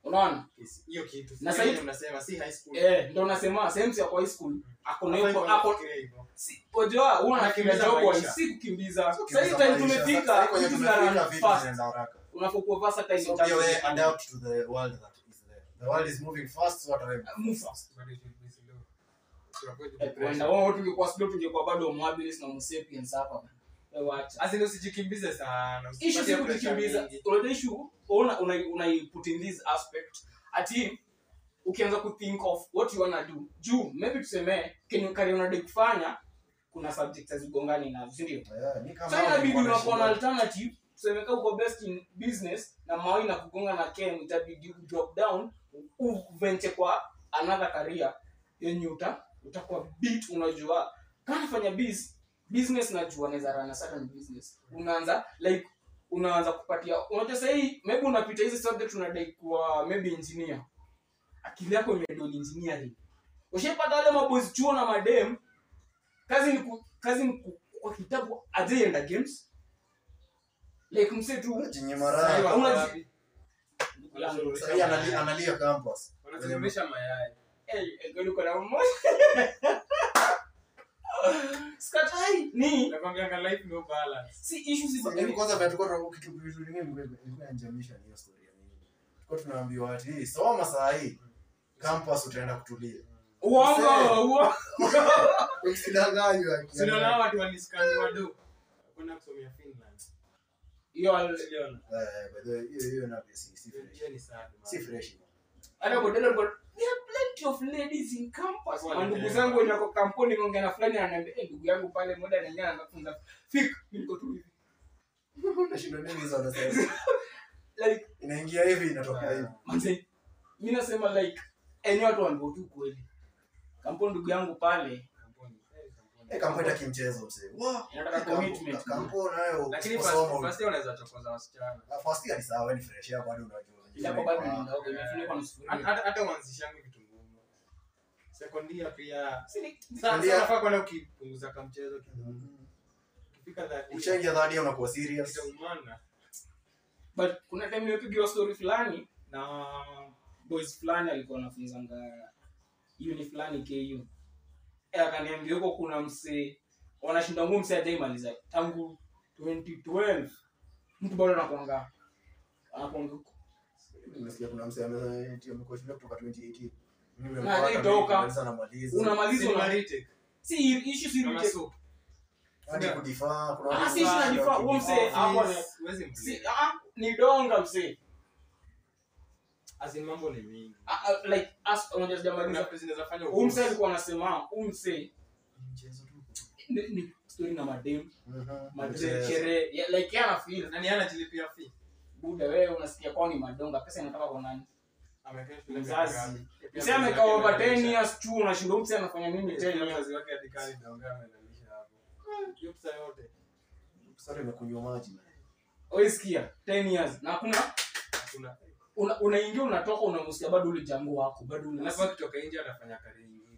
unaona Yes, hiyo kitu Na Sio sahi- yenye unasema si high school eh ndo nasema sehemu ya kwa high school ako na Hafai hiyo kuwa ako anafikiria hivyo. si unajua una Anakimbiza job wa maisha. si kukimbiza Sio sasa kukimbiza time maisha. tumefika Sasa kwenye vitu tumefika, zina vitu fast zinaenda haraka. unapokuwa versatile So in pia terms wewe of- adapt to the world that is there. The world is moving fast, so hata wewe Move fast. But it will be slow. To avoid Eh, depression. kuenda wao tungekuwa slow tungekuwa bado homo habilis na homo sapiens hapa bana. Wewe wacha As in usijikimbize sana issue si usipatie pressure kukimbiza mingi. unajua issue una una una put in this aspect ati ukianza ku think of what you wanna do juu maybe tuseme kenye kari unadai kufanya kuna subjects hazigongani nazo si ndio Yeah, mi kama so hao inabidi nilikuwa unakuwa na nashinda. alternative tuseme kama uko best in business na mawi na kugonga na ken itabidi u drop down uvenche kwa another career yenye uta utakuwa bit unajua kama nafanya biz business najua naweza run a certain business unaanza like unaanza kupatia unajua sahii maybe unapita hizi subject unadai kuwa maybe engineer akili yako imedol engineering ushaipata wale maboys chuo na madem kazi ni ku, kazi ni ku, kwa kitabu ajeenda games like mse tu Jinyima Sasa raha. hiyo Hauna wako ji- wapi? yangu. Sasa hii anali- analia campus. Wanazungumzisha mayai. Hey, eh, kweli uko na mmoja skatai ni Nakwambianga life no balance. si issue si Sasa hivi kwanza vile tulikuwa tuna- kitu vitu vingine vilikuwa inanijamisha ni hiyo story ya nini. Tulikuwa tunaambiwa ati "Hii, soma saa hii campus utaenda kutulia. uongo uongo Usidanganywe. Si unaona watu waniskani wado. Kwenda kusomea Finland. hiyo al- Uliona? Eh, by the way, hiyo hiyo na pia si si Hiyo- fresh. hiyo ni sad, man. Si fresh. hata bodelo alikuwa there are plenty of ladies in campus Wale mandugu tena. zangu wenye wako kampuni ngongea na fulani ananiambia eh ndugu yangu pale moja anaingia anafunza fik mimi niko tu hivi Unashindwa nini hizo wanasema? like Inaingia hivi inatoka hivi. manze mimi nasema like enyi watu wango tu kweli kampuni ndugu yangu pale Kampuni. Eh, kampuni. Eh, kampuni hata kimchezo mzee. Wow. inataka commitment Kampuni nayo Lakini usiposoma first- first year unaweza chokoza wasichana. Ah, first year ni sawa, wewe ni fresh ya bado unajua. Ilako bado ni Ah, ndogo imefunikwa na sufuria Hata- hata- hata uanzishangi vitu ngumu. Second year pia Si ni- Sa- Second year- sa unafaa kwenda ukipunguza kamchezo kidogo. mhm. Ukifika that year, Ukishaingia third year unakuwa serious. itaumana. but kuna time nimepigiwa story fulani na boys fulani alikuwa anafunzanga uni fulani ku Eh, akaniambia huko kuna msee wanashinda nguo msee ajaimaliza tangu 2012 mtu bado anakwanga anakwanga huko Nimesikia kuna msee ame- eti amekuwa shule kutoka 2018. Mimi Na nimempata alitoka. mimi nimaliza namaliza. unamaliza una Similarity. si issue si Kama retake. soup. Hadi kudifaa, kuna Ah, watu si issue na wanafanya difaa, huo wakidifaa. msee hapo ni- Office, huwezi mblame. si ah ni donga msee As in mambo ni mingi. Ah, ah, like as unajua Kuna sijamaliza vitu zinaweza fanya huyu msee ukosi. alikuwa anasema huyu msee Mchezo tu. ni, ni story na madem Mhm. madem Mchezo. sherehe yeah, like yana feel Nani anajilipia fee? buda wewe unasikia kwao ni madonga pesa inatoka kwa nani Amekaa shule Mzazi. miaka ngapi? Pia msee mzazi amekaa wake over 10 amelalisha. years tu unashinda huyu msee anafanya nini Pia 10 years mzazi wake hadi kali donga amelalisha hapo. Hiyo pesa yote. Sasa imekunywa maji. man. oisikia 10 years na hakuna Hakuna. una- unaingia unatoka unamusikia bado ule jango wako bado Alafu una akitoka nje anafanya kazi nyingine.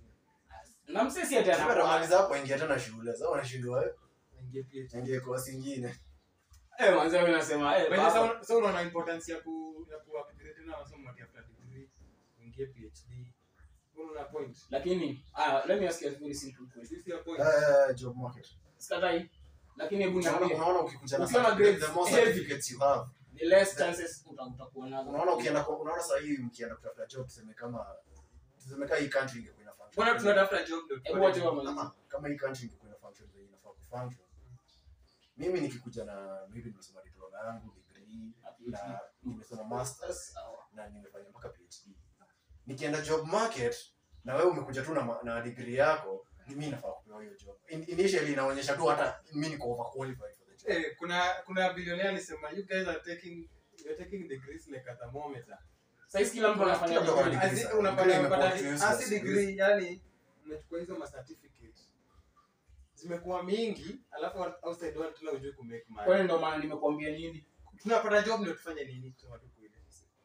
na msee si ati Sasa anakuwa atamaliza hapo aingia tena shule. Sasa unashindwa wewe. Aingie PhD. Aingie course ingine. eh manzi wewe unasema eh By the way, baba, sa- sa unaona importance ya ku ya ku upgrade na masomo ati after degree uingie PhD. Unaona point? lakini ah let me ask you a very simple question This your point. Eh, job market. sikatai lakini hebu Unaona niambie unaona ukikuja na Ukiwa na certificate, grades the more heavy. certificates you have. the less chances uta- utakuwa nazo Unaona ukienda kwa- unaona sasa hii mkienda kutafuta job tuseme kama tuseme kama hii country ingekuwa ina function. Mbona tunatafuta job ndio hebu wacha tupate- wamalize kama kama hii country ingekuwa ina function zenye inafaa kufunction. Mimi nikikuja na maybe nimesoma diploma yangu degree na nimesoma masters Sawa. na nimefanya mpaka PhD. Nikienda job market na wewe umekuja tu na, ma- na degree yako, ni mimi nafaa kupewa hiyo job. In, initially inaonyesha tu hata mimi niko overqualified for the job. Eh, kuna kuna billionaire alisema you guys are taking you're taking degrees like a thermometer. Saizi kila mtu anafanya Kila mtu degree. anafanya As in, Degree unapata imekuwa unapata too as useless. degree yani unachukua hizo ma certificate zimekuwa mingi alafu outside world tuna ujue ku make kwani money. ndo maana nimekuambia nini Tunapata job ndio tufanye nini kusema tu kweli.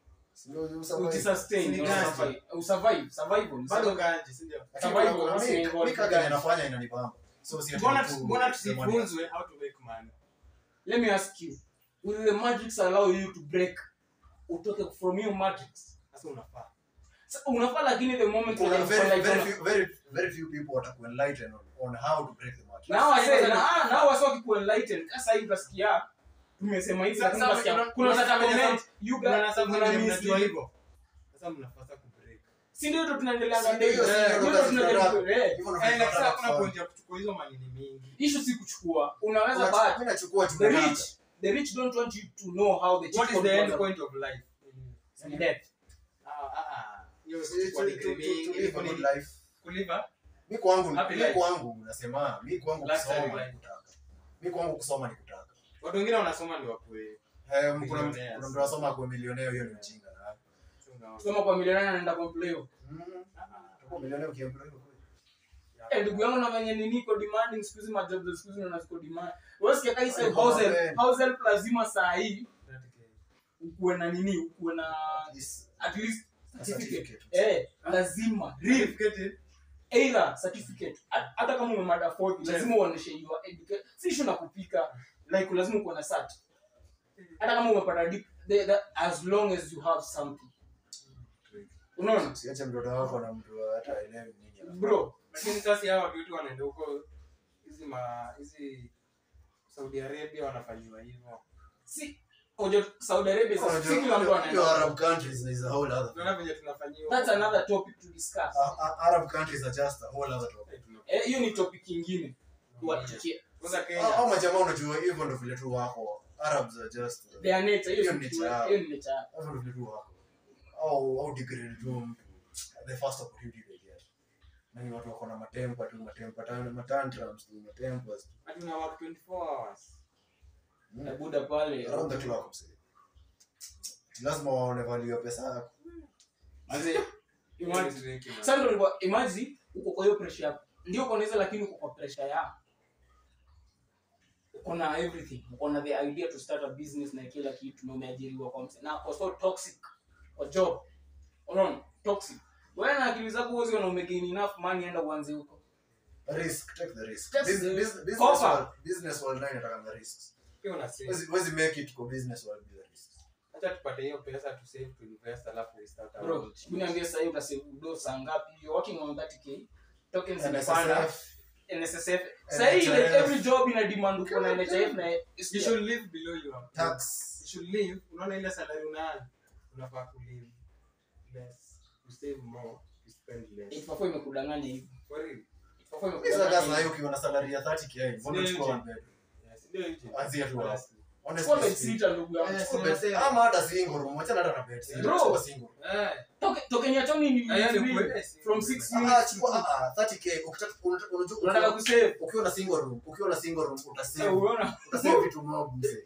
Sio usurvive. ujisustain Ni ndio gani? usurvive. usurvive survival Bado kanji, si ndio? Lakini Survival, kuna- kuna si mi- involved mi kazi guys. inafanya inanibamba. So si ati Mbona tu- mbona kusema ni- tusifunzwe how to make money? let me ask you will the matrix allow you to break utoke from your matrix sasa unafaa Sa- unafaa lakini the moment Kuna wenye very, unafanya very tena- few- very- very few people watakuenlighten on, on how to break the mattress. na hawa Sasa wase- hivi na- sasa- ah, na hawa wase wakikuenlighten, sasa hivi utasikia tumesema hivi Sasa- lakini sasa utasikia kuna- kuna kuna sasa sasa comment you guys Unaona sasa mna vile miss mnajua hii. hivyo sasa mnapasa kubreak si ndio tu tunaendelea Si ndio hiyo, si Eh, ndio ndio kazi tunajaribu- tunataka. eh. Hivyo eh ndio like sasa tunataka kuna kufanya. point ya kuchukua hizo manini mingi issue si kuchukua unaweza Unachukua- but mimi nachukua the tunataka. rich the rich don't want you to know how the what cheat is the end code point of life was death ah ah ah hiyo To- kuchukua to- degree to- to mingi live a ilikuwa good ni life. kuliva mi kwangu Happy mi life. kwangu nasema mi kwangu Lifestyle kusoma life. ni kutaka mi kwangu kusoma ni kutaka watu wengine wanasoma ni wakue Eh, kuna Millionaires. kuna mtu anasoma kwa milionea hiyo ni ujinga na kusoma kwa milioni anaenda kwa mpleo Mm. Kwa milionea ukiambiwa hivyo kweli. Eh, ndugu yangu na venye nini iko demanding siku hizi majob za siku hizi na ziko demand wewe sikia kai sasa Ay, house man. help house help lazima saa hii ukuwe na nini ukuwe na At least at least a certificate certificate. eh lazima real either certificate Hat- hata kama umemada fourth lazima uoneshe you are educated si issue na kupika like lazima uko na cert hata kama umepata dip the, the, as long as you have something unaona Usiache mtoto wako na mtu hata aelewi nini anafanya. bro lakini sasa hawa watu wetu wanaenda huko hizi ma hizi Saudi Arabia wanafanyiwa hivyo si ojo Saudi Arabia sasa Unajua, si kila mtu hiyo anaenda Arab countries is a whole other tunaona venye tunafanyiwa that's another topic to discuss A- a- Arab countries are just a whole other topic. Eh, tuna- eh hiyo ni topic nyingine tuwachukie Kwanza Hao Kenya hao majamaa unajua hivyo ndo vile tu wako. Arabs are just their nature hiyo Hiyo ni ni kitu- cha- hiyo ni nature yao. hivyo ndo vile tu wako. Au au degrade tu mtu the first opportunity they get. Na ni watu wako na matempa tu matempa tan- matantrums tu matempas. tu. hadi una work 24 hours Mm. Na buda pale Around the clock msee. Lazima waone value ya pesa yako. Mzee, imagine Hiyo ni drinking. sasa ndio nilikuwa- imagine uko kwa hiyo pressure yako ndio uko naweza lakini uko kwa pressure ya uko na everything uko na the idea to start a business na kila kitu na umeajiriwa kwa mse na uko so toxic kwa job unaona toxic wewe na akili zako uwezi na umegain enough money enda uanze huko Risk, take the risk. Take Bus- the- bus- business Offer. world- business world nayo inataka risks. Pia una save. Huwezi- huwezi make it kwa business world bila risks. Acha tupate hiyo pesa tu save to invest alafu we start our bro own shit. uniambia sasa hivi utasave do saa ngapi you're working on 30k tokens zimepanda NSSF, NSSF sasa hii like NHIF. every job ina demand uko na NHIF na You should live below your tax. You should live. Unaona ile salary unayo unafaa ku live less. You save more, you spend less. Itafua imekudanganya hivi. For real. Itafua Hizo imekudanganya kazi na hiyo hivi. ukiwa na salary ya 30k, mbona Ndio uchukua nje. one bedroom? Yes, ndio hicho. Anzia tu hapo. Honestly. Honestly Chukua bed speaking. sitter ndugu yangu. Eh, Chukua si bed- unasema. Ama hata single room, wachana hata na bed sitter, Bro. chukua single room. Eh, Toke- token ya Tony ni Ah, yani ni- ukweli. from six Ah, units chukua- to- ah, ah, 30k, ukitaka- unataka- unajua- unataka ukiwa- kusave. ukiwa na single room ukiwa na single room utasave Eh, unaona? utasave vitu mob mzee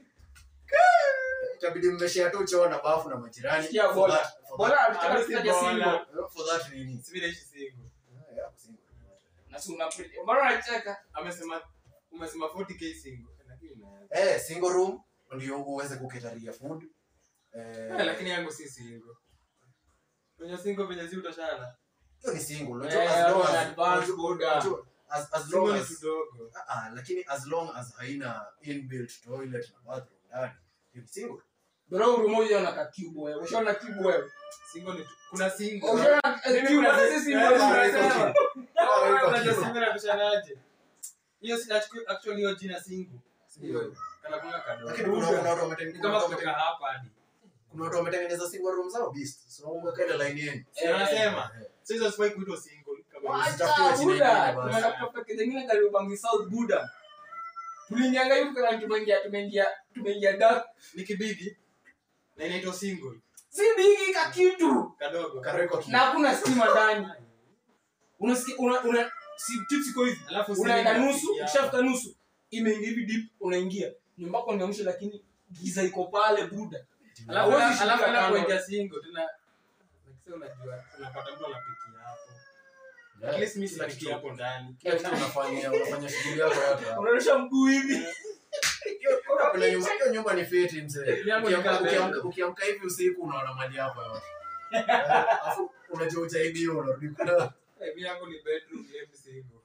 itabidi mmeshare tu choo na bafu na majirani Sikia for bola. that- for Bola that- alitaka Ah, kutaja si single. bola. for that nini si vile ishi single. Ah, yeah, single room. Na si una pre- mbona unacheka? Amesema umesema 40k single. Lakini ina- eh single room ndio uweze kuketaria food Eh, eh lakini yangu si single. Kwenye single venye zi utashana. hiyo ni single Eh, unajua as long una as advance unajua- boda. unajua, as as long Single ni as tudogo. ah ah, lakini as long as haina inbuilt toilet na bathroom ndani hiyo ni single Bro, room moja una cube wewe. Ushaona cube wewe? Single ni tu- kuna single. Ushaona eh, Mimi cube kuna- na sisi Eh, single kuna tunasema. single. Ah, iko Unajua cute. single inatoshanaje? Hiyo si actually- actually hiyo jina single. Hiyo kana kuna kadogo. lakini kuna kuna watu Ni wametengeneza kama kutoka hapa hadi. kuna watu wametengeneza single room zao beast so umeweka ile line yenu Si wanasema. So hizo sifai kuitwa single kama hizo. Usitafutiwe Wacha jina Buda. ingine basi. Tumeenda kutafuta kitu kingine karibu Bangi South Buda. Tuliingianga hivi kana tumeingia tumeingia tumeingia dark. Ni kibigi na inaitwa single Si bigi ka kitu. kadogo. kareko ki Na hakuna stima ndani. Unasikia una una si tips iko hivi. Alafu Unaenda single nusu, inafikia ukishafika nusu imeingia hivi deep unaingia. Nyumba yako ni lakini giza iko pale Buda. Alafu Huwezi alafu shika alafu kando. kuingia single tena like sasa unajua unapata mtu anapikia hapo. At least mimi sinapikia hapo ndani. kila kitu unafanya unafanya shughuli yako yote hapo. Unaonyesha mguu hivi. Kuna nyumba hiyo nyumba ni fiti mzee Yangu ni Ukiamka- kama ukiamka- bedroom. ukiamka hivi usiku unaona mali yako yote Eh, afu unajua ujaibiwa unarudi kuna Eh, mimi yangu ni bedroom lem single.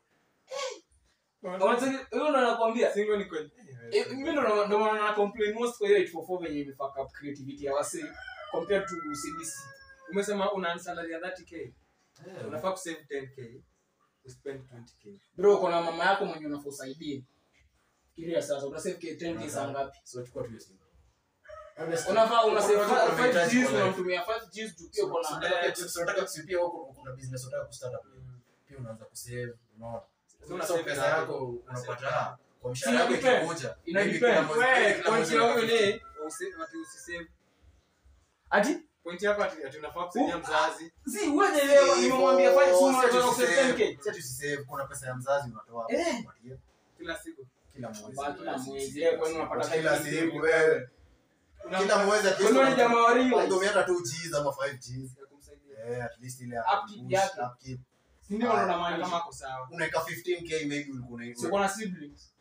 Wanataka wewe ndo nakwambia. Single ni kwenye Eh, mimi ndo ndo maana na complain most kwa hiyo 844 venye imefuck up creativity ya wase compared to CBC. umesema una salary ya 30k unafaa kusave 10k uspend 20k bro kuna mama yako mwenye unafaa usaidie fikiria sasa unasave k 10k saa ngapi So chukua tu hiyo simu. Honestly, unafaa una save unajua kuna 5 mahitaji Gs kwa life. unamtumia 5 Gs juu pia uko So, na unataka- so, unataka kusipia huko kuna business unataka kustart up pia unaanza kusave unaona So una so save pesa na- yako una save unapata na- kwa Si mshahara wako ina depend. ikikuja Ina maybe depend. kila mwezi- Wewe, kila point mwezi ya huyu unapata ni usi- ati usisave ati point yako ati ati unafaa kusaidia Uh, mzazi si wewe elewa nimemwambia 5 Hivyo, Gs unataka si kusave ati 10k usisave, si ati usisave, kuna pesa ya mzazi unatoa hapo, Eh. unapatia kila siku kila mwezi. Ba, kila mwezi eh, kwani unapata Kila 5 siku Gs wewe. Kila mwezi at least Kwani wewe ni jamaa wa real? unapata- hata 2 Gs ama 5 Gs. ya kumsaidia Eh, at least ile ya Upkeep kupush, yake. upkeep. si ndio ndo kama namaanisha ako sawa unaweka 15k maybe ulikuwa una- si uko na siblings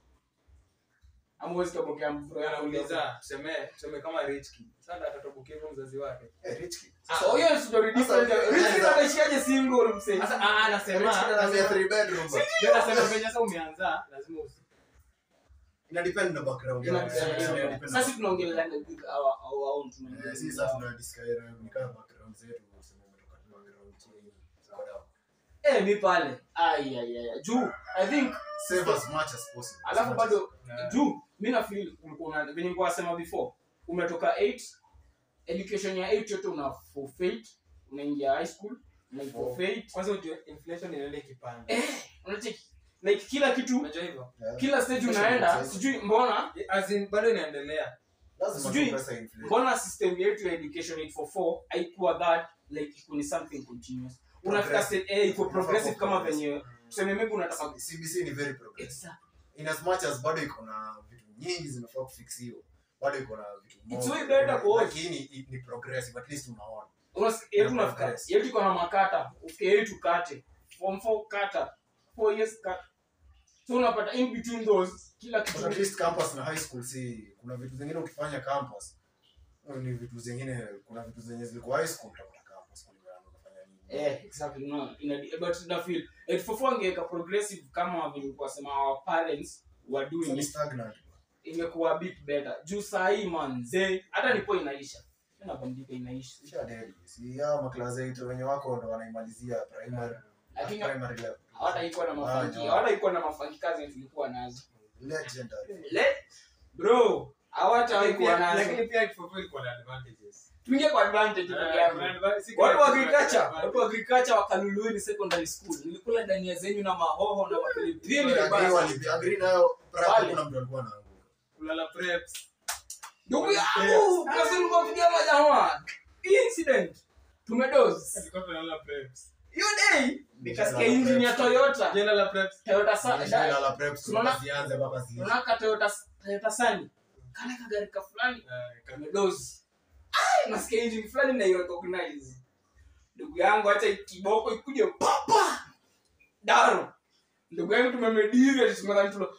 ama huwezi kabokea bro yako uliza anauliza tuseme tuseme kama rich kid sasa atatobokia hivyo mzazi wake Eh, rich kid. so hiyo is very different Sasa- rich kid anaishiaje single msee sasa ah Rich kid anasema anaambia three bedroom, but ndio nasema venye sasa umeanza lazima usi ina depend na background Ina- yako. ina- Ina ina- depend sasa na- si tunaongelea with our our own Eh, tunaongelea si sasa tuna discuss, ni kama background zetu, useme umetoka tu background chini, ziko down. eh mi pale ai ai ai juu i think Save as much as possible. As alafu much bado Yeah. juu mi na feel ulikuwa na venye nilikuwa nasema before umetoka 8 education ya 8 yote una forfeit unaingia high school una forfeit kwanza ujue inflation inaenda ikipanda eh unacheki like kila kitu unajua hivyo as- Yeah. kila stage Especially unaenda with sijui mbona as in bado inaendelea Lazima sijui- tu pesa inflate. mbona system yetu ya education 844 haikuwa that like iko ni something continuous unafika Progressive. state eh iko progressive kama Progressive. venye tuseme maybe unataka CBC ni very progressive. exact in as much as bado iko na vitu nyingi zinafaa kufixiwa bado iko na vitu It's more, way better for us. lakini i- ni progressive at least unaona Unas- yetu Yeah, unafika progress. yetu iko na makata ufike yetu kate form 4 kata 4 years kata so unapata in between those kila but at kitu least campus na high school si kuna vitu zingine ukifanya campus eh, ni vitu zingine kuna vitu zenye zilikuwa high school utakuta campus kulingana na unafanya nini eh exactly no ina but na feel 844 angeweka progressive kama vile kwa sema our parents were So doing ni it stagnant imekuwa a bit better juu saa hii manze hata nipo inaisha nabandika inaisha Isha dedi si hao maklasi yetu wenye wako ndo wanaimalizia primary Lakini- primary level hawataikuwa na mafanki Ah, no. hawataikuwa na mafanki kazi yenye tulikuwa nazo legendary le bro hawataikuwa nazo lakini pia kifupi ilikuwa na advantages tuingie kwa advantage ndugu yangu watu wa agriculture watu wa agriculture wakaluluini secondary school nilikula dania zenyu na mahoho na mapilipili Agree vibaya. wali- agree nayo prep Pale. kuna mtu alikuwa anaanguka kulala preps ndugu yangu kasi nikopigia majamaa hii incident tumedoz tulikuwa tunalala preps hiyo day nikasikia engine ya toyota jana la preps toyota sa Shida da- la prep Tunaona- zianze mpaka ziishe. unaona ka toyota toyota sani kana kagari ka fulani eh, kama- kamedozi Ai, nasikia engine fulani na recognize ndugu yangu acha kiboko ikuje papa daro ndugu yangu tumemediri ati tumeanza tulo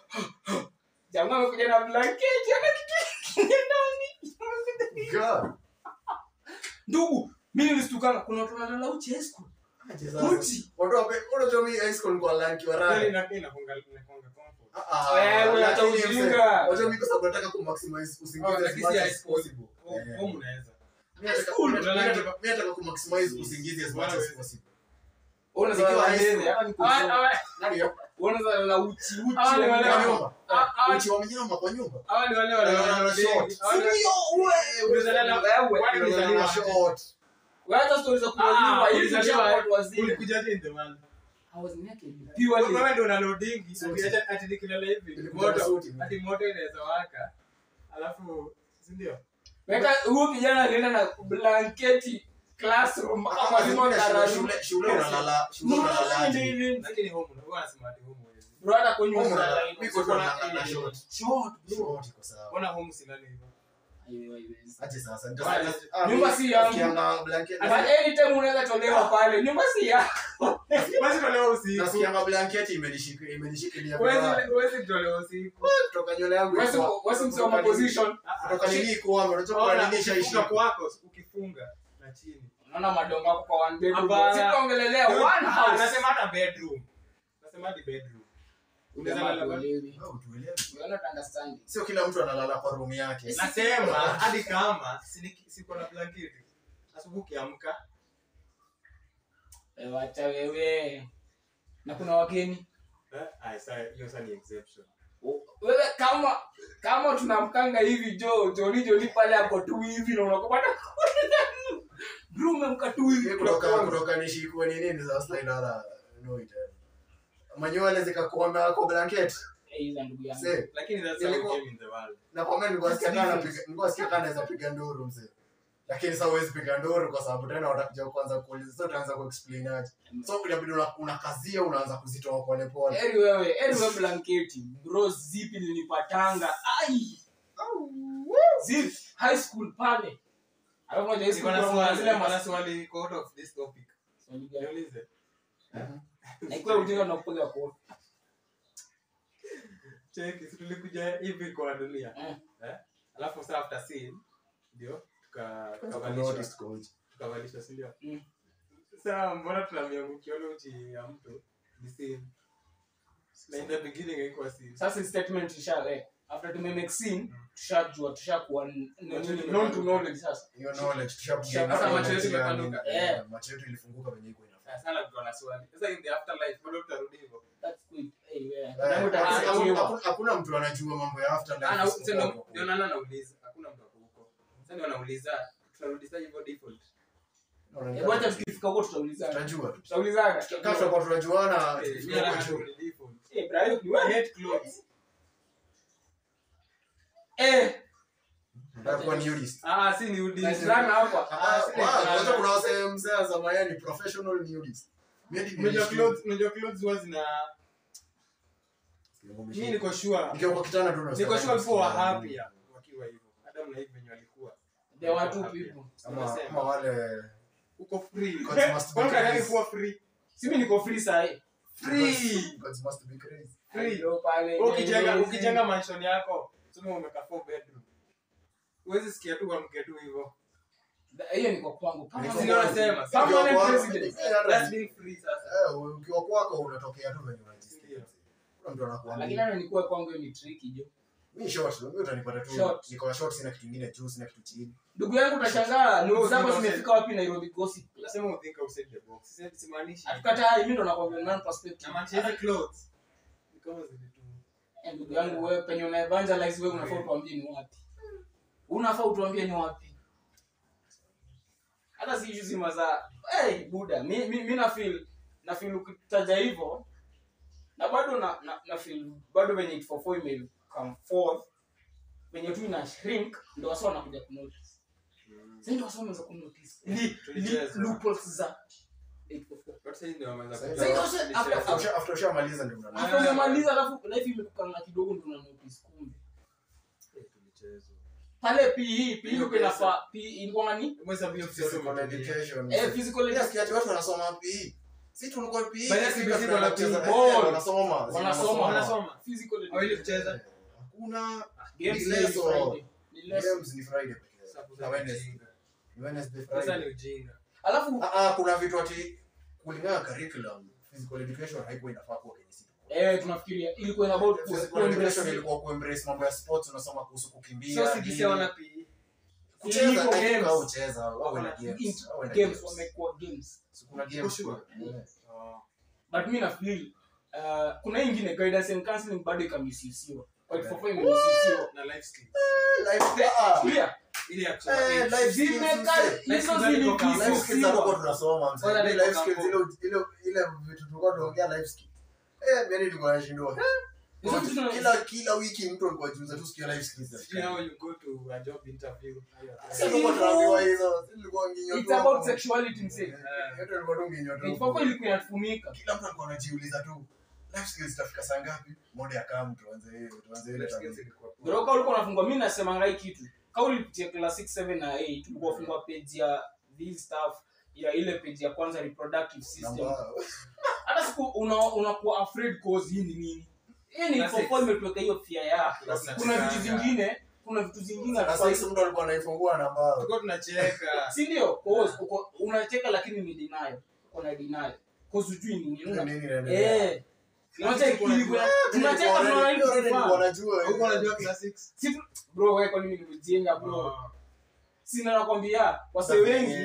jamaa amekuja na blanketi ana kitu kingine ndani God. ndugu mimi nilistukana kuna watu wanalala uchi high school Aje sasa. uchi Watu wape- unajua mimi high school nilikuwa lanki wa raha. Kweli ina- inakuanga- inakuanga comfort. Ah, ah, Wewe, hata lakini ujinga. mse- unajua mimi kwa sababu nataka kumaximize usingizi Oh, as lakini much si as high school. possible. Home- Eh. home unaweza. Mimi nataka- School, mimi unalala- nataka- mimi nataka kumaximize usingizi as much as Wewe. possible. Ona Nikiwa zikiwa high mbele school. hata niko Hawa- hawa- Nani yo? ona za la uchi uchi Hawa ni ya wale Kwa mnyama. nyumba. Ah, ah. Uchi wa mnyama kwa nyumba. hawa ni wale wale Eh, wana- wana short. hawa ni- Ndio, we, Ulizaliwa- wewe. Kwani ulizaliwa Wana aje? short. Wewe hata stories za kuzaliwa Ah, hizi ulizaliwa- za watu wazima ulikujaje in the world? I was naked Wewe purely ndio una loadingi, Suti. ati- ati- ati nikilala hivi, Nilikuja na moto- suti. ati moto inaweza waka, alafu si ndio? Weka huyu kijana alienda na blanketi classroom Ah, ama zima shule- darasa. shule- shule unalala- shule No, unalalaje? nini? Lakini home, huwa nasema ati home huwezi. Bro hata kwenye Home unalala unalala- hivyo. mimi kwa Kuna- nalala short. Short, bro. Short iko sawa. Mbona home silali hivyo? Aiyo, haiwezi. Aje sasa. Wale- Ah, Nyumba mimi si yangu. nasikianga blanketi- But anytime unaweza tolewa pale. Nyumba si yako. Basi tolewa usiku. nasikianga blanketi imenishik- imenishikilia Huwezi- vibaya. huwezi tolewa usiku. kutoka nywele yangu Wewe ikuwa- si- wewe si msee wa kutoka nini- position. kutoka nini kuama unajua kwa Ona, nini ukifunga shaishika kwako, ukifunga na chini. Unaona madongo yako kwa one bedroom. Hapana. Sisi tunaongelelea one Ah, house. nasema hata bedroom. Nasema hadi bedroom. Unaweza Jamaa lala ba- tuelewi. Oh, tuelewe. You are not understanding. sio kila mtu analala kwa room yake nasema hadi kama si- siko na blanketi asubuhi ukiamka Eh, wacha wewe na kuna wageni eh, ah, sa- hiyo sasa ni exception wewe kama kama tunamkanga hivi jo joni joni pale ako tu hivi na unakopata bro umemka tu hivi kutoka kutoka nishikwe ni nini sasa inara no it manywele zikakuona ako blanket Eh, hizo ndugu yangu mzee lakini that's how Ilikuwa- we came in the world na kwa mimi nilikuwa sikia kana Difference. piga nilikuwa sikia kana naweza piga nduru mzee lakini sasa huwezi piga nduru kwa sababu tena watakuja kwanza kuuliza sasa utaanza kuexplain aje so inabidi una- unakazia unaanza kuzitoa pole pole eri wewe eri wewe blanketi bro zipi nilipatanga ai zip high school pale alafu moja high Niko school na kuna swali zile niko na mas- swali iko out of this topic Swali gani? niulize na ikiwa ujinga unakupiga kofi cheki si tulikuja hivi kwa dunia Eh. eh alafu sasa after scene ndio tuka Kwanza tukavalishwa kunotice coach. tukavalishwa si ndio Mm. sasa mbona tunamiangukiona uchi ya mtu ni scene na in the beginning haikuwa scene sasa hii statement tushaweka after tume make scene tushajua tushakuwa n- Macho nini, yetu known to imepanuka. knowledge sasa hiyo knowledge tushapiga Sasa knowledge macho yetu ya imepanuka. nini, Eh. eh, macho yetu ilifunguka venye iko inafaa Sasa sana mtu ana swali sasa in the afterlife bado tutarudi hivyo that's good hey, yeah. Eh, Nangu hakuna- utakiwa. hakuna- hakuna mtu anajua mambo ya after life Ah, na- isipokuwa sasa ndio- kwa ndio Mungu. nana nauliza hakuna mtu ako huko sasa ndio anauliza tutarudi sasa hivyo default Unaona, Hebu acha tukifika huko tutaulizana tutajua tu tutaulizana kama tutakuwa tunajuana Eh, mimi tukifika nataka huko juu. turudi default Eh, Brian, ni I wewe? hate clothes Eh, Nataka kuwa nudist. ah si ni udi Naizana hapa. Ah, si ni wow, fulana. unajua kuna wasee mzee wa zamani ni professional nudist. Mimi hadi unajua nilishtuka. clothes unajua clothes huwa zina mimi niko sure Nikiwa kwa kitanda tu nasikia niko sure kama before nasikia happy wakiwa hivyo Adam na Eve venye walikuwa there were two people. Ama ama wale uko free Gods must be Kwani unataka crazy. kuwa free Simi niko free sahi. free Gods must be crazy. Free. Ndio pale. ukijenga Nyerezi. ukijenga mansion yako sema umeka four bedroom huwezi sikia tu amke tu hivyo Hiyo niko kwangu. Kama Niko Si ni- ndio kwangu. nasema Kama Ukiwa ni kwako, president. eh, hata- that's being free sasa eh, ukiwa kwako unatokea tu venye unajisikia. Ndio. Kuna mtu anakuambia. Lakini hata nikuwe kwangu hiyo ni tricky jo. Mimi short, mimi utanipata tu. Short. Niko na short sina kitu kingine juu sina kitu chini. Ndugu yangu utashangaa No, news zako no, zimefika wapi Nairobi gossip. nasema uthink outside the box Sisi- simaanishi Hatukatai, mimi ndo nakwambia non perspective. namaanisha hizi clothes ni kama zile tu Eh, ndugu yangu wewe penye una evangelize wewe unafaa utuambie ni wapi. Unafaa utuambie ni wapi. Hata si issue zima za hey buda mi mi, mi na feel na feel ukitaja hivyo na bado na, na, na feel bado venye it for four ime come forth venye tu ina shrink ndo wasa wanakuja kunotice. Sasa ndio wasa wanaanza kunotice. Li, li, Tulicheza. loopholes za 844. But sasa ndio wameanza Sasa kuja- ndio sasa- tulicheza. after- After after ushamaliza ndio unaona. Hapo umemaliza alafu life imekukanga kidogo ndo una notice kumbe. Eh, tulicheza. pale PE PE Hiyo uko inafaa PE ilikuwa ni Hebu hesabu hiyo Physical physical education. eh physical Yes, education kiatu watu wanasoma PE. Si tulikuwa PE. Bali sisi CBC tunacheza- wana PE. eh, Ball. wanasoma. Wanasoma. Wanasoma. physical Hawili education kucheza. Hakuna games Ni ni leso. Friday ni leso games ni Friday pekee. Sasa Na kuna Wednesday. ujinga. Wednesday, Sasa Friday. ni ujinga. alafu Ah, ah, kuna vitu ati kulingana na curriculum physical education haikuwa inafaa kuwa kwenye situ. eh tunafikiria ilikuwa about ku- Physical kuembrace education ilikuwa kuembrace mambo ya sports unasoma kuhusu kukimbia. Sio CBC nini. hawana PE. kucheza Iko eh, games. au cheza au Wako na na games. int- au na games wamekuwa games So kuna games. sure? Yeah. Oh. but mi na feel uh, kuna hii ingine guidance and counseling bado ikamisusiwa kwa hivyo for imesusiwa Na life skills. Life- ah, clear Ile ya kusoma Eh, page. life skills zimeka mzee. hizo Life skills ziko kama- Life skills hatukuwa zilikisusiwa tunasoma mzee. Kwanza Ile niko life skills kampo. ile ile ile vitu tulikuwa tunaongea life skills. Eh, mimi nilikuwa nashindwa. Hizo vitu tuna- Kila kila wiki mtu alikuwa anajiuliza tu sikia life skills. Sijui how you go to a job interview. Sisi tulikuwa tunaambiwa hizo. Sisi tulikuwa nginyo it's tu about hapo. sexuality msee Eh, yote tulikuwa tu nginyo tu. ilikuwa ilikuwa inatumika Kila mtu alikuwa anajiuliza tu life skills itafika saa ngapi? Moja ya kama tuanze hiyo, tuanze ile Life tabia. skills ilikuwa poa. Bro, kama ulikuwa unafungwa mimi nasema ngai kitu. Kama ulipitia class 6 7 na 8 tulikuwa fungwa page ya this stuff ya ile page ya kwanza reproductive system. Namba- Hata siku una unakuwa afraid cause hii ni nini? Hii ni Class for six. fun imetuweka hiyo fear ya. Tulikuwa Kuna tunachekanga. vitu zingine, kuna vitu zingine Sasa hatufai- hizi mtu alikuwa anaifungua na mbao. Tulikuwa tunacheka. si ndio? Cause uko unacheka lakini ni deny. Uko na deny. Cause hujui ni nini. Nini Una- inaendelea? Eh. Tunacheka ilikuwa tunacheka Nilikuwa tunaona najua, hivi nilikuwa kufaa. najua. Haukuwa unajua class six? Si tu- bro wewe kwa nini nimejenga bro? Oh. Sina nakwambia wasee wengi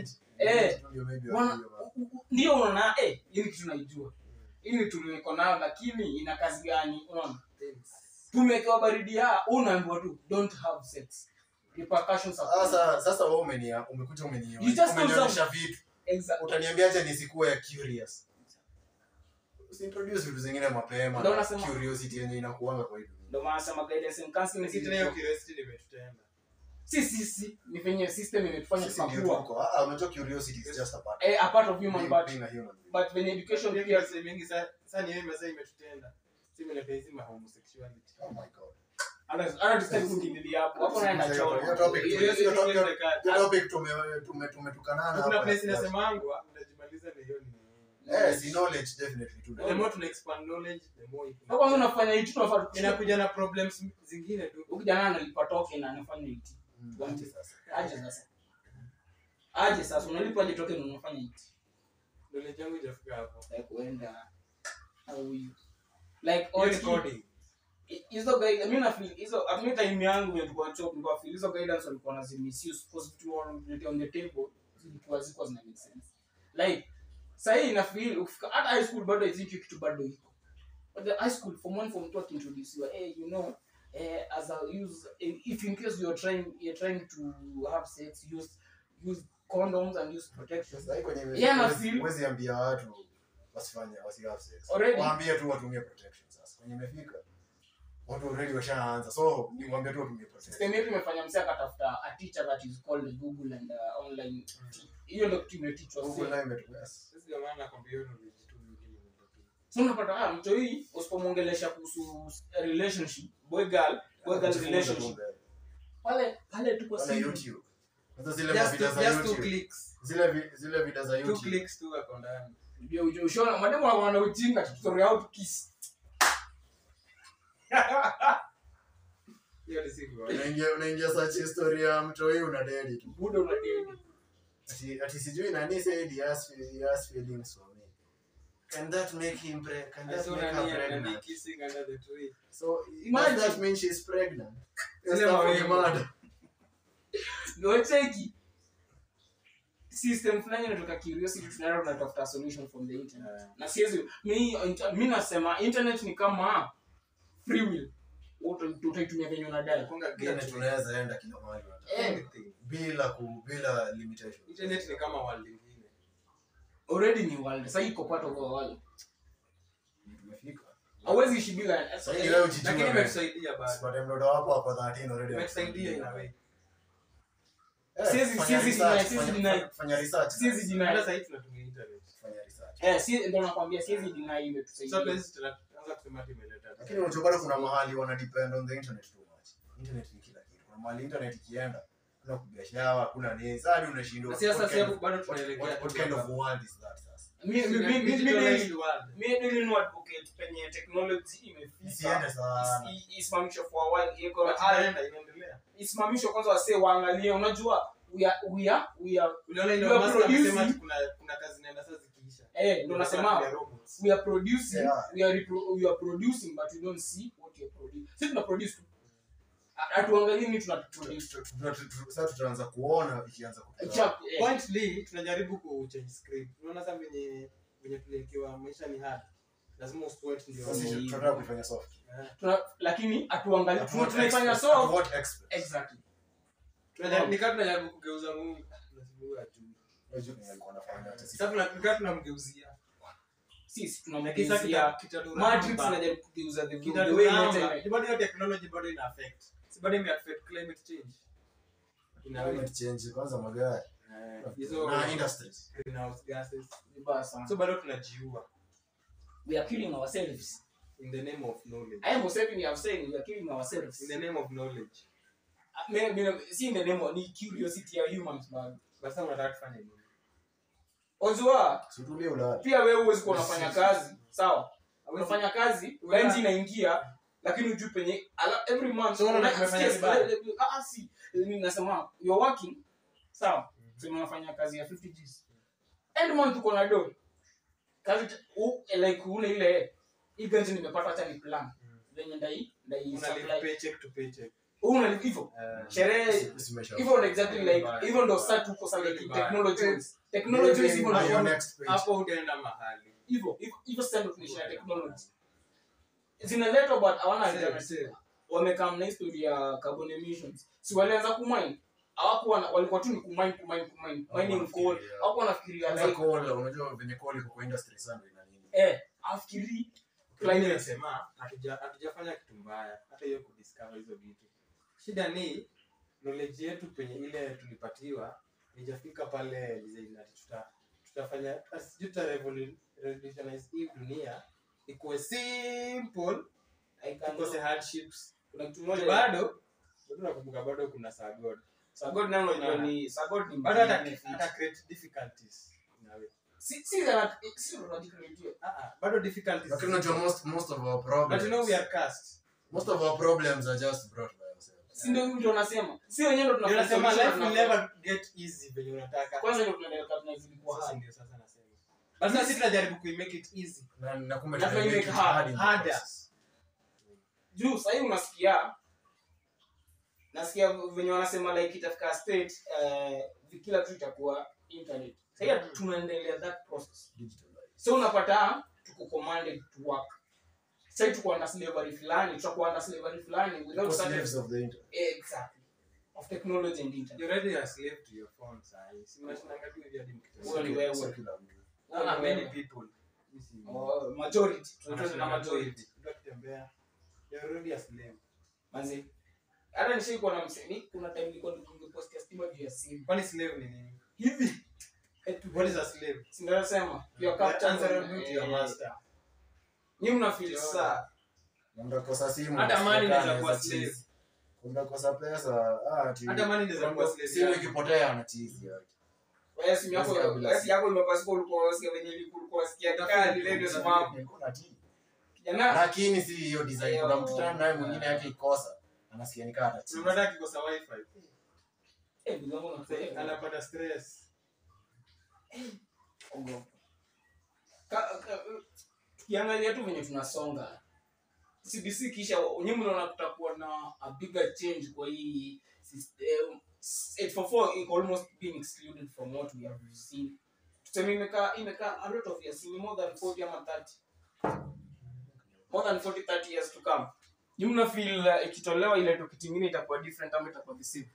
Eh, Studio maybe wana- wakuja wa- u- u- ndio unaona eh hii ni kitu naijua hii ni tuliko nayo lakini ina kazi gani unaona tumewekewa baridi ya unaambiwa tu don't have sex repercussions are Sasa sasa wewe umenia umekuja umenia You just know umenionyesha vitu. Exa- Utaniambiaje nisikuwe ya curious? Usintroduce vitu zingine mapema. Ndio na nasema- Curiosity yenye inakuanga kwa hii dunia. ndio maana sema guidance and counseling Lakini is tena hiyo important. curiosity nimetutenda. si si si ni venye system imetufanya Sisi ndio tukakua tuko. Ah, unajua curiosity is just a part. eh a part of human Being- but being a human being. but venye education Pia pia sasa mingi sa- sasa ni wewe masaa imetutenda. Si mimi napenda hizi ma homosexuality. Oh my God. hata hata tusitaki kuingililia hapo hapo naenda Hiyo choro topic- Hiyo- hiyo hiyo- topic- hiyo serikali. hiyo topic tume- tume- tumetukanana Kuna hapa. place inasemangwa unajimaliza na hiyo ni Eh, si knowledge definitely tu. the more tuna expand knowledge the more it- Kwa kwanza unafanya hitu tunafaa inakuja na problems zingine tu ukijana analipa token na anafanya hiti Mm, Tuanze. sasa. aje sasa aje sasa unalipa aje token na unafanya hiti knowledge yangu ijafika hapo like kuenda au you like Hiyo ni all coding hizo guide mimi na feel hizo at me time yangu ya tulikuwa chop nilikuwa feel hizo guidance walikuwa na misuse because vitu wanavileta on the table zilikuwa zilikuwa zina make sense like sahii na feel ukifika hata high school bado i think hiyo kitu bado iko but the high school from one from two akintroduce hey you know eh, as a use if in case you're trying you're trying to have sex use use condoms and use protection Sasa hii kwenye Yeah, na huwezi- feel- huwezi ambia watu wasifanye wasi have sex. Already. Waambie tu watumie protection sasa. Kwenye imefika. Watu already washaanza. So, ni waambie tu watumie protection. system yetu imefanya msee akatafuta a teacher that is called google and uh, online hiyo ndio kitu imetichwa Google nayo imetu- yes. sisi ndio maana nakwambia hiyo knowledge tu nyingine ni ndogo. so unapata ah mtu hii usipomwongelesha kuhusu relationship boy girl boy girl Jifunze tu relationship mbele. pale pale tuko Wala single. YouTube. Sasa zile Just mavida two- za just two YouTube. clicks. Zile vi- zile vida za Two YouTube. clicks tu wako ndani. Ndio uje ushona mademu wana ujinga tutorial how to kiss Hiyo ni siku. Unaingia unaingia search history ya mtu huyu una dedi tu. buda una date Ati ati sijui nani said he has he has feelings for me. Can that make him pre can I that saw make her nani nani pregnant? kissing under the tree. So Imagine. does that mean she's pregnant? Yes, Zile that mawingu. would be mad. ndio cheki system fulani inatoka curiosity tunaenda tunatafuta solution from the internet Yeah. na siwezi mi mi nasema internet ni kama free will Uta- utaitumia venye unadai Nakunga Internet gateway. unaweza enda kila mahali unataka. Eh, Anything. bila ku bila limitation. Internet ni kama world ingine. already ni world sasa iko part of our world Tumefika. hauwezi ishi bila Sasa hii leo ujijue. Lakini man. imetusaidia bado. Sipate mtoto wako ako 13 already. Imetusaidia in a way. Eh, Siwezi- fanya siwezi research, deny, siwezi fanya- deny. Fanya research. siwezi Hata deny sasa hivi tunatumia internet. Fanya research. eh si ndio nakwambia siwezi deny Sasa imetusaidia tuwezi tunaanza kusema ati imeleta. Lakini unajua bado kuna mahali wana depend on the internet too much. Internet ni kila kitu. Kuna mahali internet ikienda kuna kupiga shawa, kuna nini. Sasa hadi unashindwa. Na sasa what sasa kind of- bado what- tunaelekea. what- what kind of world is that sasa? mi mi mi mi mi Digitalized world. mi didn't know advocate penye technology imefika Isiende sana. Isi- isimamishwe for a while iko But inaenda, inaendelea. isimamishwe kwanza wasee waangalie unajua we are we are we are Uliona ile You are Musk amesema producing- ati kuna kuna kazi inaenda sasa zikiisha. eh ndio nasema Ya robots. we are producing Yeah. we are repro- we are producing but we don't see what you are producing sisi tuna produce tu hatuangalii ni tuna produce Tu- tu- tu- tu- Sasa tutaanza kuona ikianza kutoka. Chap, eh. Pointly tunajaribu ku change script. Unaona sasa venye venye tuliwekewa maisha ni hard. Lazima uspoint ndio. Sasa sisi tunataka kuifanya soft. Eh. Tuna- lakini hatuangalii At tuna- what tunaifanya expense? At soft what expense? exactly Tunajaribu nikaa tunajaribu kugeuza Mungu. Lazima ajue. Unajua kenye alikuwa anafanya, hata sisi- Sasa tunakaa tunamgeuzia. sisi Lakini sasa tunamgeuzia kita- kitadura matrix namba. inajaribu kugeuza the the Kitadura way namba. internet Bado hiyo technology bado ina affect. Si bado ime affect climate change. Ina Climate change, kwanza magari. Eh, hizo Na industries. greenhouse gases. vibaya sana So bado tunajiua we are killing ourselves in the name of knowledge. I am saying we are saying we are killing ourselves In the name of knowledge. me, me, si in the name of ni curiosity ya humans bado Basa unataka tufanye nini? ozua Si utulie ulale. pia wewe huwezi kuwa unafanya kazi sawa unafanya kazi Una- rent inaingia lakini ujui penye ala- every month So, unaona una- tumefanya yes, vibaya. le- le- ah, ah, si Mimi nasema you're working sawa so unafanya kazi ya 50 Gs end month uko na do kazi t- u, like ule ile hii ganzi nimepata hata ni plan venye ndai ndai Una live supply paycheck to paycheck. una hivyo Eh, sherehe Simesha- hivyo ndo exactly like Vibaya. hivyo ndo sasa tuko sasa like Vibaya. technology wise. technology wise hivyo Are your ndo next page. hapo utaenda mahali hivyo hivyo- hivyo sasa ndo tunaishia technology zinaletwa but hawana Same, alternative same. wamekam na history ya carbon emissions si walianza kumine hawakuwa na- walikuwa tu ni kumine kumine kumine mining coal Hawakufikiria. hawakuwa nafikiria Kwanza like coal, unajua venye coal iko kwa industry sana ina nini? eh afikiri Climate. Climate. Nasema, hatuja- hatujafanya kitu mbaya hata hiyo kudiscover hizo vitu shida ni knowledge yetu penye ile tulipatiwa ijafika pale design ati tuta tutafanya sijui tuta revolu- revolutionize hii dunia ikuwe simple I can tukose hardships kuna kitu moja bado bado nakumbuka bado kuna sagod sagod nalo unajua ni sagod ni bado hata benefit. hata create difficulties in a way. si si za si ndo tunajikreatia Ah, ah, bado difficulties Lakini unajua most most of our but problems you know we are cast most of our problems are just brought by ourselves. si ndio mtu anasema si wenyewe ndo Ndio tunafanya nasema solution life will tunafanya. never get easy venye unataka kwanza ndio tunaendelea kabla zilikuwa Sasa hard ndio sasa nasema. But sasa sisi tunajaribu kuimake it easy. Na na kumbe Na tuna tunaimake make it hard, hard in the harder. process. juu sahii unasikia nasikia venye wanasema like itafika state eh, kila kitu itakuwa internet sahii tunaendelea that process Digitalized. so unapata tuko commanded to work sahii tuko under slavery fulani tutakuwa under slavery fulani without Because certain slaves of the internet. exactly of technology and internet You're already a slave to your phone sahi. Si mnashindanga tu hivi hadi mkitembea. Wewe ni wewe. Sio kila mtu. Ah, ah, many people. Mimi si- Oh, majority tunaitwa Wanasema na majority Mtu akitembea, you're already a slave. manzi hata nishaikuwa na msemi kuna time nilikuwa nikipostia stima juu ya simu Kwani slave ni nini? hivi eti What is a slave? sinasema your You're captain answerable to your eh, master. nyi mnafeel saa Na mtakosa simu. Hata money mtakaa inaweza kuwa na slave. cheese. Mtakosa pesa. Ah, ati- Hata money inaweza kuwa slave Simu yako. ikipotea na cheese yake. wewe simu yako Basi kabla wewe si- yako imepasuka ulikuwa unasikia venye ilikuwa ulikuwa unasikia kali radio smart Nilikuwa na tea. kijana lakini si hiyo design kuna mtu tena naye mwingine yake ikosa anasikia nikaa Si anatii unataka akikosa wifi. eh ndugu yangu nakusaidia Anapata stress. ogopa Ka- ka- tukiangalia tu venye tunasonga cbc kisha nyinyi mnaona kutakuwa na a bigger change kwa hii system 844 iko almost being excluded from what we have seen tuseme imekaa imekaa a lot of years ni more than 40 ama 30 more than 40 30 years to come nyinyi mna feel uh, ikitolewa ile topic nyingine itakuwa different ama itakuwa the same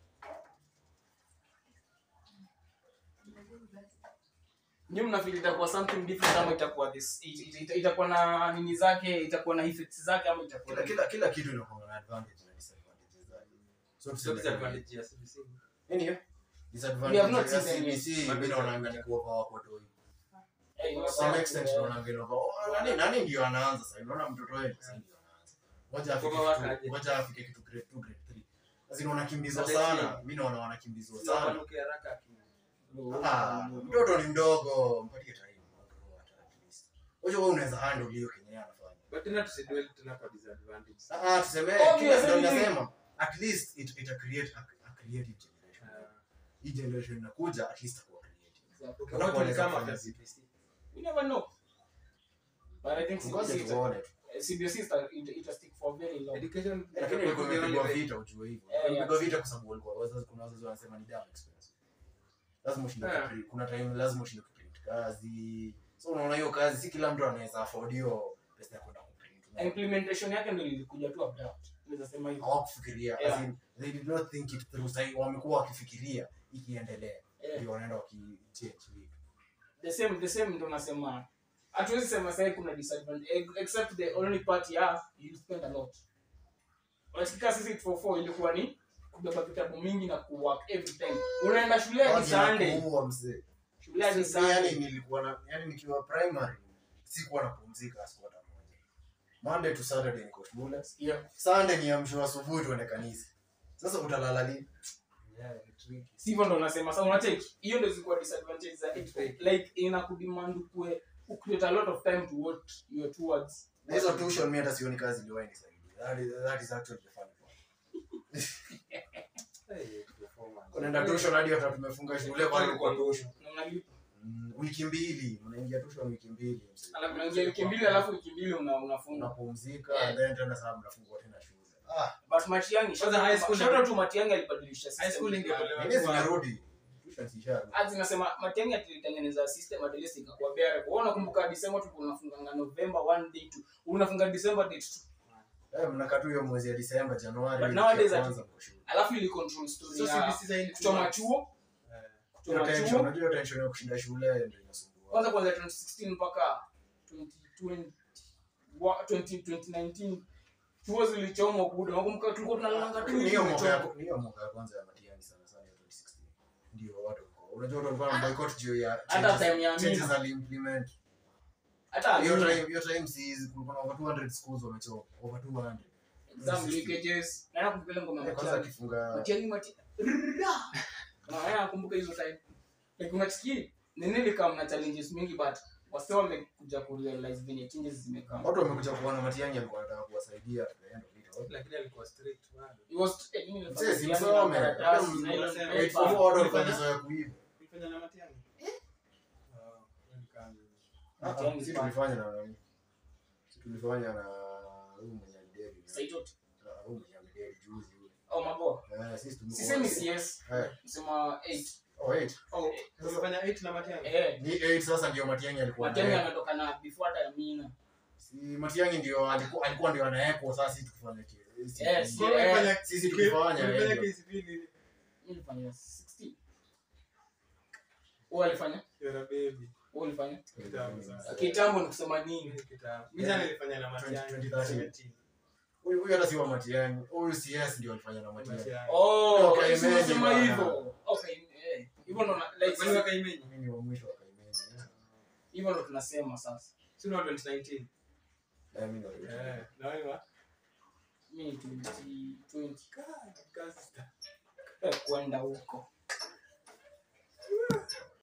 nyinyi mna feel itakuwa something different ama itakuwa this it- it- it- itakuwa na nini zake itakuwa na effects zake ama itakuwa kila kila kila kitu inakuwa na advantage na disadvantages zake so So tuseme disadvantage ya CBC. nini hiyo We have not disadvantage ya seen any. CBC mimi naona ni kuopa wako tu Eh, to some unasema- extent naona ngine kwa oh, nani nani ndio anaanza sasa unaona mtoto wewe sasa ndio anaanza ngoja afike Kwa kitu- wakaje. ngoja afike kitu grade 2 grade 3 lazima wanakimbizwa Sasa sana chini. mimi naona wanakimbizwa Si sana wapanuke haraka akili. Ah, mtoto ni mdogo mpatie time grow at least unajua wewe unaweza handle hiyo kenye yeye anafanya But tena tusidwell tena kwa disadvantage. Ah, tuseme Obviously. kila ndio nasema at least it it create a, a creative generation. Ah, Hii generation inakuja at least akuwa creative. Exactly. okay, watu ni kama kwa CBC. We never know. But I think Ngoja CBC, tuone tu. eh, CBC ita- ita- ita stick for very long. Education Lakini ilikuwa imepigwa vita ujue hivyo. Eh, Imepigwa yeah. vita kwa sababu walikuwa wazazi kuna wazazi wanasema ni damn expensive. Lazima ushinde Yeah. kuprint. Kuna time lazima ushinde kuprint kazi. So unaona hiyo kazi si kila mtu anaweza afford hiyo pesa ya kwenda kuprint. Implementation yake ndio ilikuja tu abrupt. Naweza sema hivyo. Hawakufikiria. Yeah. As in, they did not think it through. Sasa wamekuwa wakifikiria ikiendelea. Eh, Ndio wanaenda wakichange vitu. the same the same ndo nasema hatuwezi sema sasa kuna disadvantage ex- except the only part ya you spend a lot. Unasikia sisi 844 ilikuwa ni kubeba vitabu mingi na kuwork every time. Unaenda shule hadi Wagi Sunday. nakuua mzee. Shule hadi Sisi, yani Sunday. nilikuwa na yani nikiwa primary sikuwa napumzika siku hata moja. Monday to Saturday niko shule. Yeah. Sunday ni amsho asubuhi tuende kanisa. Sasa utalala lini? Yeah, ni tricky. sivyo ndo nasema sasa unacheki hiyo ndo zilikuwa disadvantage za it like inakudemand kue ucreate a lot of time to what you are towards Na hizo tuition mimi hata sioni kazi iliwahi nisaidia. That is, that is actually the funny part. Hey, performance. Unaenda tuition hadi hata tumefunga shule kwa kwa tuition. na unalipa Mm, wiki mbili, mnaingia tuition wiki mbili. mzee. alafu unaingia wiki mbili alafu wiki mbili una unafunga Unapumzika Yeah. and then tena sasa mnafungua tena shule. Ah, but Matiang'i Kwanza high school shout out to Matiang'i alibadilisha High school system. ingetolewa. nini zimerudi? Tuition zisharudi. Azi nasema Matiang'i alitengeneza system at least ikakuwa bora. Kwa hiyo nakumbuka December tulikuwa tunafunganga November one day tu. Unafunga December date tu. Eh, mnakaa tu hiyo mwezi ya Disemba, Januari. But wiki nowadays ya ati- kwanza mko shule. Alafu ili control story So ya CBC sasa hii ni kuchoma two chuo, months. Eh. Hiyo kuchoma tension, chuo. unajua hiyo tension ya kushinda shule ndio inasumbua. Kwanza kwanza 2016 mpaka 2020 wa- 20 2019 chuo zilichomwa kuda. Nakumbuka tulikuwa tunalalanga tu Ni hiyo mwaka ya zimechomwa. ni hiyo mwaka ya kwanza ya Matiang'i sana sana ya 2016. Ndio watu walikuwa. Unajua watu walikuwa na boycott juu ya Hata changes- time ya changes Amina. aliimplement. Hata Hiyo Amina. time hiyo time si kulikuwa na over 200 schools wamechoma. Over 200. exam leakages. Na nakumbuka ile ngoma ya Eh, Kwanza Matiang'i. akifunga Matiang'i Mati. Rrrra. Na haya nakumbuka hizo time. Like unasikia nini likam na challenges mingi but wase wamekuja ku realize venye changes zimekaa. watu wamekuja kuona Matiang'i alikuwa anataka kuwasaidia at the end of it all. Lakini alikuwa strict bado. It was eh, mimi nilifanya Sisi mtihani msome. na karatasi, Hata nylon mseme. paper. Eight for four watu walikuwa Ulifanya? wamezoea kuiba. Ulifanya na Matiang'i? Oh, hiyo ni kama- Ah, Matiang'i si fine. tulifanya na nani? Si tulifanya na huyu mwenye alideli. Saitoti. Ah, huyu mwenye alideli juzi yule. Oh maboa. Eh, sisi tulikuwa- Sisemi CS. Eh, Sema 8. oh, eight. Oh, ulifanya eight na Matiang'i? Eh. Ni eight sasa ndio Matiang'i alikuwa Matiang'i anaye- ametoka na before hata ya Mina. Si Matiang'i ndio alikuwa alikuwa ndio anaekwa sasa sisi tukifanya kile. Sisi- Yes, Kwa yeah. hiyo ulifanya- Sisi tukifanya ulifanya ndio. KCP nini? Mimi nilifanya 16. Wewe alifanya? You're a baby. Wewe ulifanya? Kitambo sasa. Kitambo ni kusema nini? Mimi kitambo. Mimi sana nilifanya na Matiang'i. 2013. Huyu huyu hata si wa Matiang'i. Huyu CS ndio alifanya na Matiang'i. Matiang'i. Oh, Okay, okay, maybe sema bana. hivyo. Okay, eh. Hivyo ndo na- like Kwani waka imeni? Mimi ni wa mwisho wa Kaimeni. hivyo ndo tunasema sasa. Si una 2019? Eh, mimi ndo wa- Eh, na wewe wa? Mimi 2020 Kazi. eh, kwenda huko.